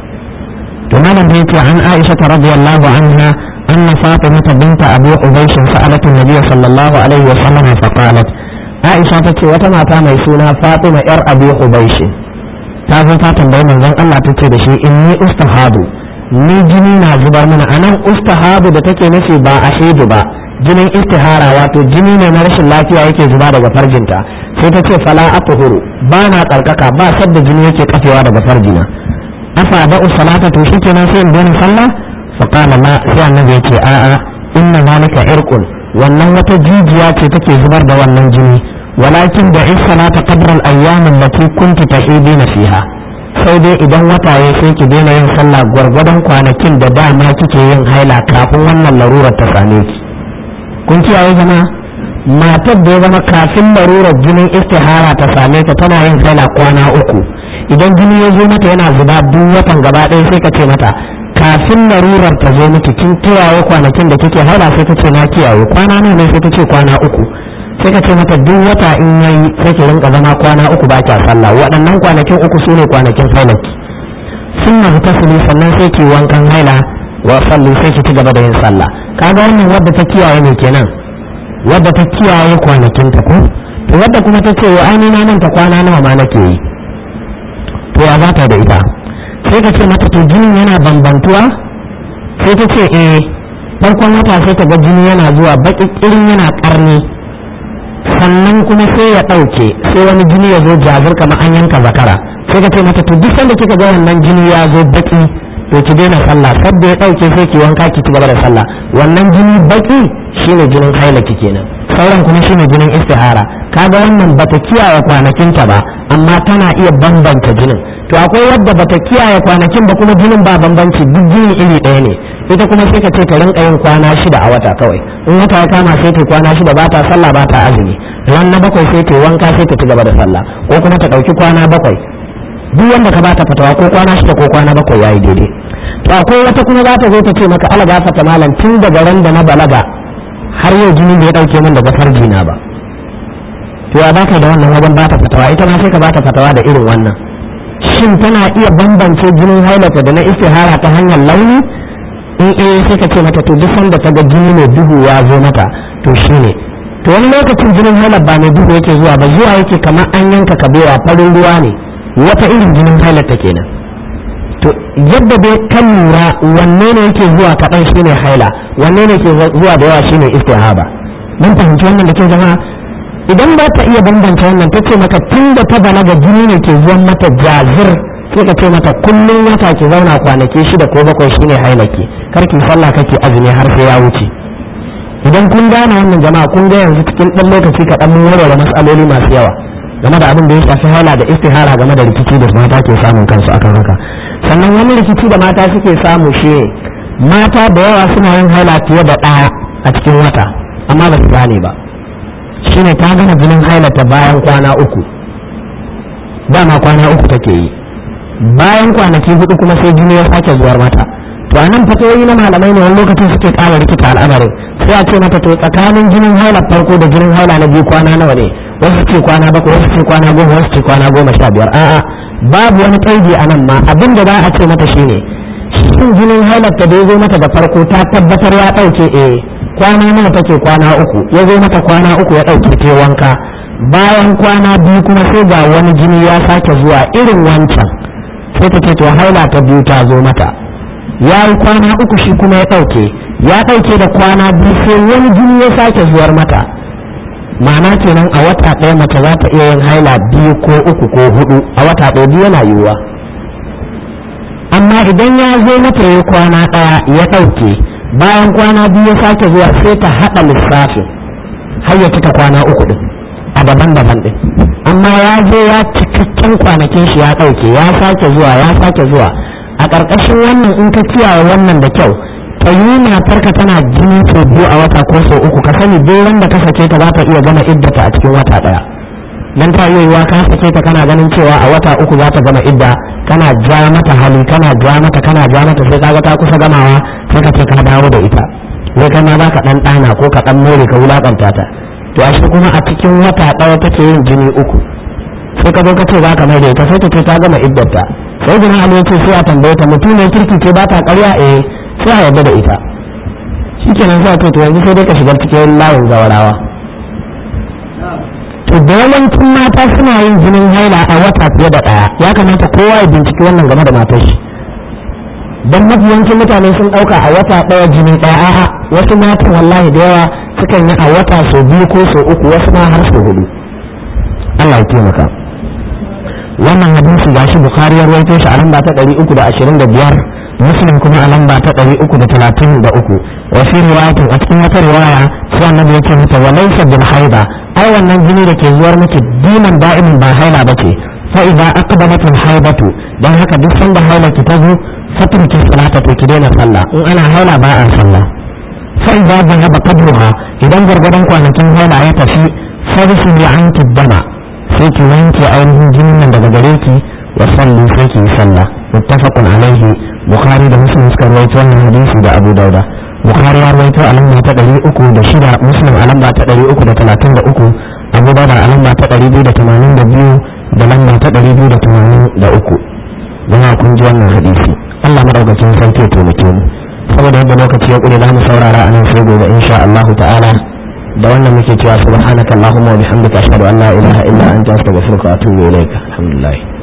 to malam da yake an Aisha radiyallahu anha anna Fatima binta Abu Ubaysh sa'alat an-nabiy sallallahu alaihi wa sallam fa qalat Aisha tace wata mata mai suna Fatima yar Abu Ubaysh ta zo ta tambayi manzon Allah tace da shi inni ustahadu ni jini na zubar mana anan ustahabu da take nufi ba a shaidu ba jinin istihara wato jini ne na rashin lafiya yake zuba daga farjinta sai ta ce fala atuhuru ba na tsarkaka ba sadda jini yake kafewa daga farjina afa da salata to shikenan sai in daina sallah fa qala la sai annabi ya ce a'a inna zalika irqun wannan wata jijiya ce take zubar da wannan jini walakin da is salata qadra al-ayyam allati kunti tahidina fiha sai dai idan wata ya sai ki daina yin sallah gwargwadon kwanakin da dama kike yin haila kafin wannan larurar ta same ki kun kiyaye zama matar da ya zama kafin larurar jinin istihara ta same ta tana yin haila kwana uku idan jini ya zo mata yana zuba duk watan gaba ɗaya sai ka ce mata kafin larurar ta zo miki kin kiyaye kwanakin da kike haila sai ta ce na kiyaye kwana ne sai ta ce kwana uku sai ka ce mata duk wata in yayi sai ki rinka zama kwana uku ba kya sallah waɗannan kwanakin uku sune kwanakin hailaki sun na tasiri sannan sai ki wankan haila wa sallu sai ki ci gaba da yin sallah kaga wannan wadda ta kiyaye ne kenan wadda ta kiyaye kwanakin ta ko to wadda kuma ta ce wa ai na manta kwana nawa ma nake yi to ya za ta da ita sai ka ce mata to jinin yana bambantuwa sai ta ce eh farkon wata sai ta ga jini yana zuwa baƙi ƙirin yana ƙarni sannan kuma sai ya ɗauke sai wani jini ya zo jazir kamar an yanka zakara sai ka ce mata to duk sanda kika ga wannan jini ya zo baki to ki daina sallah sabda ya ɗauke sai ki wanka ki ci gaba da sallah wannan jini baki shine jinin haila ki kenan sauran kuma shine jinin istihara kaga wannan bata kiyaye kwanakinta ba amma tana iya bambanta jinin to akwai wadda bata kiyaye kwanakin ba kuma jinin ba bambanci duk jini iri ɗaya ne ita kuma sai ka ce ta rinka yin kwana shida a wata kawai in wata ya kama sai ta kwana shida ba ta sallah ba ta azumi ran na bakwai sai ta wanka sai ta ci gaba da sallah ko kuma ta ɗauki kwana bakwai duk wanda ka bata fatawa ko kwana shida ko kwana bakwai yayi daidai to akwai wata kuma za ta zo ta ce maka ala gafata malam tun daga ran da na balaga har yau jinin da ya ɗauke min daga farji na ba to ya baka da wannan wajen bata fatawa ita ma sai ka bata fatawa da irin wannan shin tana iya bambance jinin hailata da na istihara ta hanyar launi in eh sai ka ce mata to duk sanda ta ga jini mai duhu ya zo mata to shine to wani lokacin jinin haila ba mai duhu yake zuwa ba zuwa yake kamar an yanka kabewa farin ruwa ne wata irin jinin hailata kenan to yadda dai kan lura wanne ne yake zuwa kaɗan shine haila wanne ne ke zuwa da yawa shine istihaba mun fahimci wannan da ke zama idan ba ta iya bambance wannan ta ce maka tun da ta balaga jini ne ke zuwan mata jazir sai ka ce mata kullum wata ki zauna kwanaki shida ko bakwai shine hailaki kar ki sallah kake azumi har sai ya wuce idan kun gane wannan jama'a kun ga yanzu cikin ɗan lokaci kaɗan mun warware matsaloli masu yawa game da abin da ya shafi haila da istihara game da rikici da mata ke samun kansu akan haka sannan wani rikici da mata suke samu shi mata da yawa suna yin haila fiye da ɗaya a cikin wata amma ba su gane ba shine ta gama jinin hailata bayan kwana uku dama kwana uku take yi bayan kwanaki hudu kuma sai jini ya sake zuwar mata to anan fatoyi na malamai ne wani lokacin suke ƙara rikita al'amarin sai a ce mata to tsakanin jinin haila farko da jinin haila na biyu kwana nawa ne wasu ce kwana bakwai wasu ce kwana goma wasu ce kwana goma sha biyar a'a babu wani ƙaidi a nan ma abin da za a ce mata shine shin jinin hailar ta da ya zo mata da farko ta tabbatar ya ɗauke eh kwana nawa take kwana uku ya zo mata kwana uku ya ɗauke ta wanka bayan kwana biyu kuma sai ga wani jini ya sake zuwa irin wancan sai ta ce to haila ta biyu ta zo mata ya yi kwana uku shi kuma ya ɗauke ya ɗauke da kwana biyu sai wani jini ya sake zuwar mata ma'ana kenan a wata ɗaya mace za ta iya yin haila biyu ko uku ko hudu a wata ɗaya biyu yana yiwuwa amma idan ya zo mata ya kwana ɗaya ya ɗauke bayan kwana biyu ya sake zuwa sai ta haɗa lissafin har ya cika kwana uku ɗin a daban-daban ɗin amma ya zo ya cikakken kwanakin shi ya ɗauke ya sake zuwa ya sake zuwa a ƙarƙashin wannan in ka kiyaye wannan da kyau ta yi matarka tana jini sau biyu a wata ko sau uku ka sani duk wanda ka sake ta za ta iya gama iddata a cikin wata ɗaya dan ta iya yiwa ka sake ta kana ganin cewa a wata uku za ta gama idda kana ja mata hali kana ja mata kana ja mata sai kaga ta kusa gamawa sai ka ce ka dawo da ita wai kai ma za ka ɗan ɗana ko ka ɗan more ka wulaƙanta ta to a shi kuma a cikin wata ɗaya take yin jini uku sai ka zo ka ce za ka mai da ita sai ta ce ta gama iddarta sai jina ali ce sai a tambaye ta mutum ne kirki ce ba ta ƙarya eh sai a yarda da ita shikenan sai a ce to yanzu sai dai ka shiga cikin layin zawarawa to da yawancin mata suna yin jinin haila a wata fiye da ɗaya ya kamata kowa ya binciki wannan game da matar shi don mafi yawancin mutane sun ɗauka a wata ɗaya jini ɗaya a'a wasu matan wallahi da yawa sukan yi a wata sau biyu ko sau uku wasu ma har sau hudu Allah ya taimaka wannan hadisi gashi bukhari ya rawaito shi a lamba ta ɗari uku da ashirin da biyar muslim kuma a lamba ta ɗari uku da talatin da uku wa fi riwayatin a cikin wata riwaya sai annabi ya ce mata wa laysa bil haida ai wannan jini da ke zuwar miki dinan da'imin ba haila bace fa idza aqbalat al haidatu dan haka duk sanda haila ki ta zo fatriki salata to ki daina sallah in ana haila ba a sallah fa idza dhahaba qadruha idan gargadan kwanakin haila ya tafi farsu ya anki dama sai ki wanke ainihin jinin nan daga gare ki wa sallu sai ki yi sallah muttafaqun alaihi bukhari da muslim suka rawaito wannan hadisi da abu dauda bukhari ya rawaito a lamba ta ɗari uku da shida muslim a lamba ta ɗari uku da talatin da uku abu dauda a lamba ta ɗari biyu da tamanin da biyu da lamba ta ɗari biyu da tamanin da uku don kun ji wannan hadisi allah madaukakin sarki ya taimake mu saboda yadda lokaci ya ƙure za mu saurara a nan sai gobe insha allahu ta'ala da wannan muke cewa subhanaka allahumma wa bihamdika ashhadu an la ilaha illa anta astaghfiruka wa atubu ilaik alhamdulillah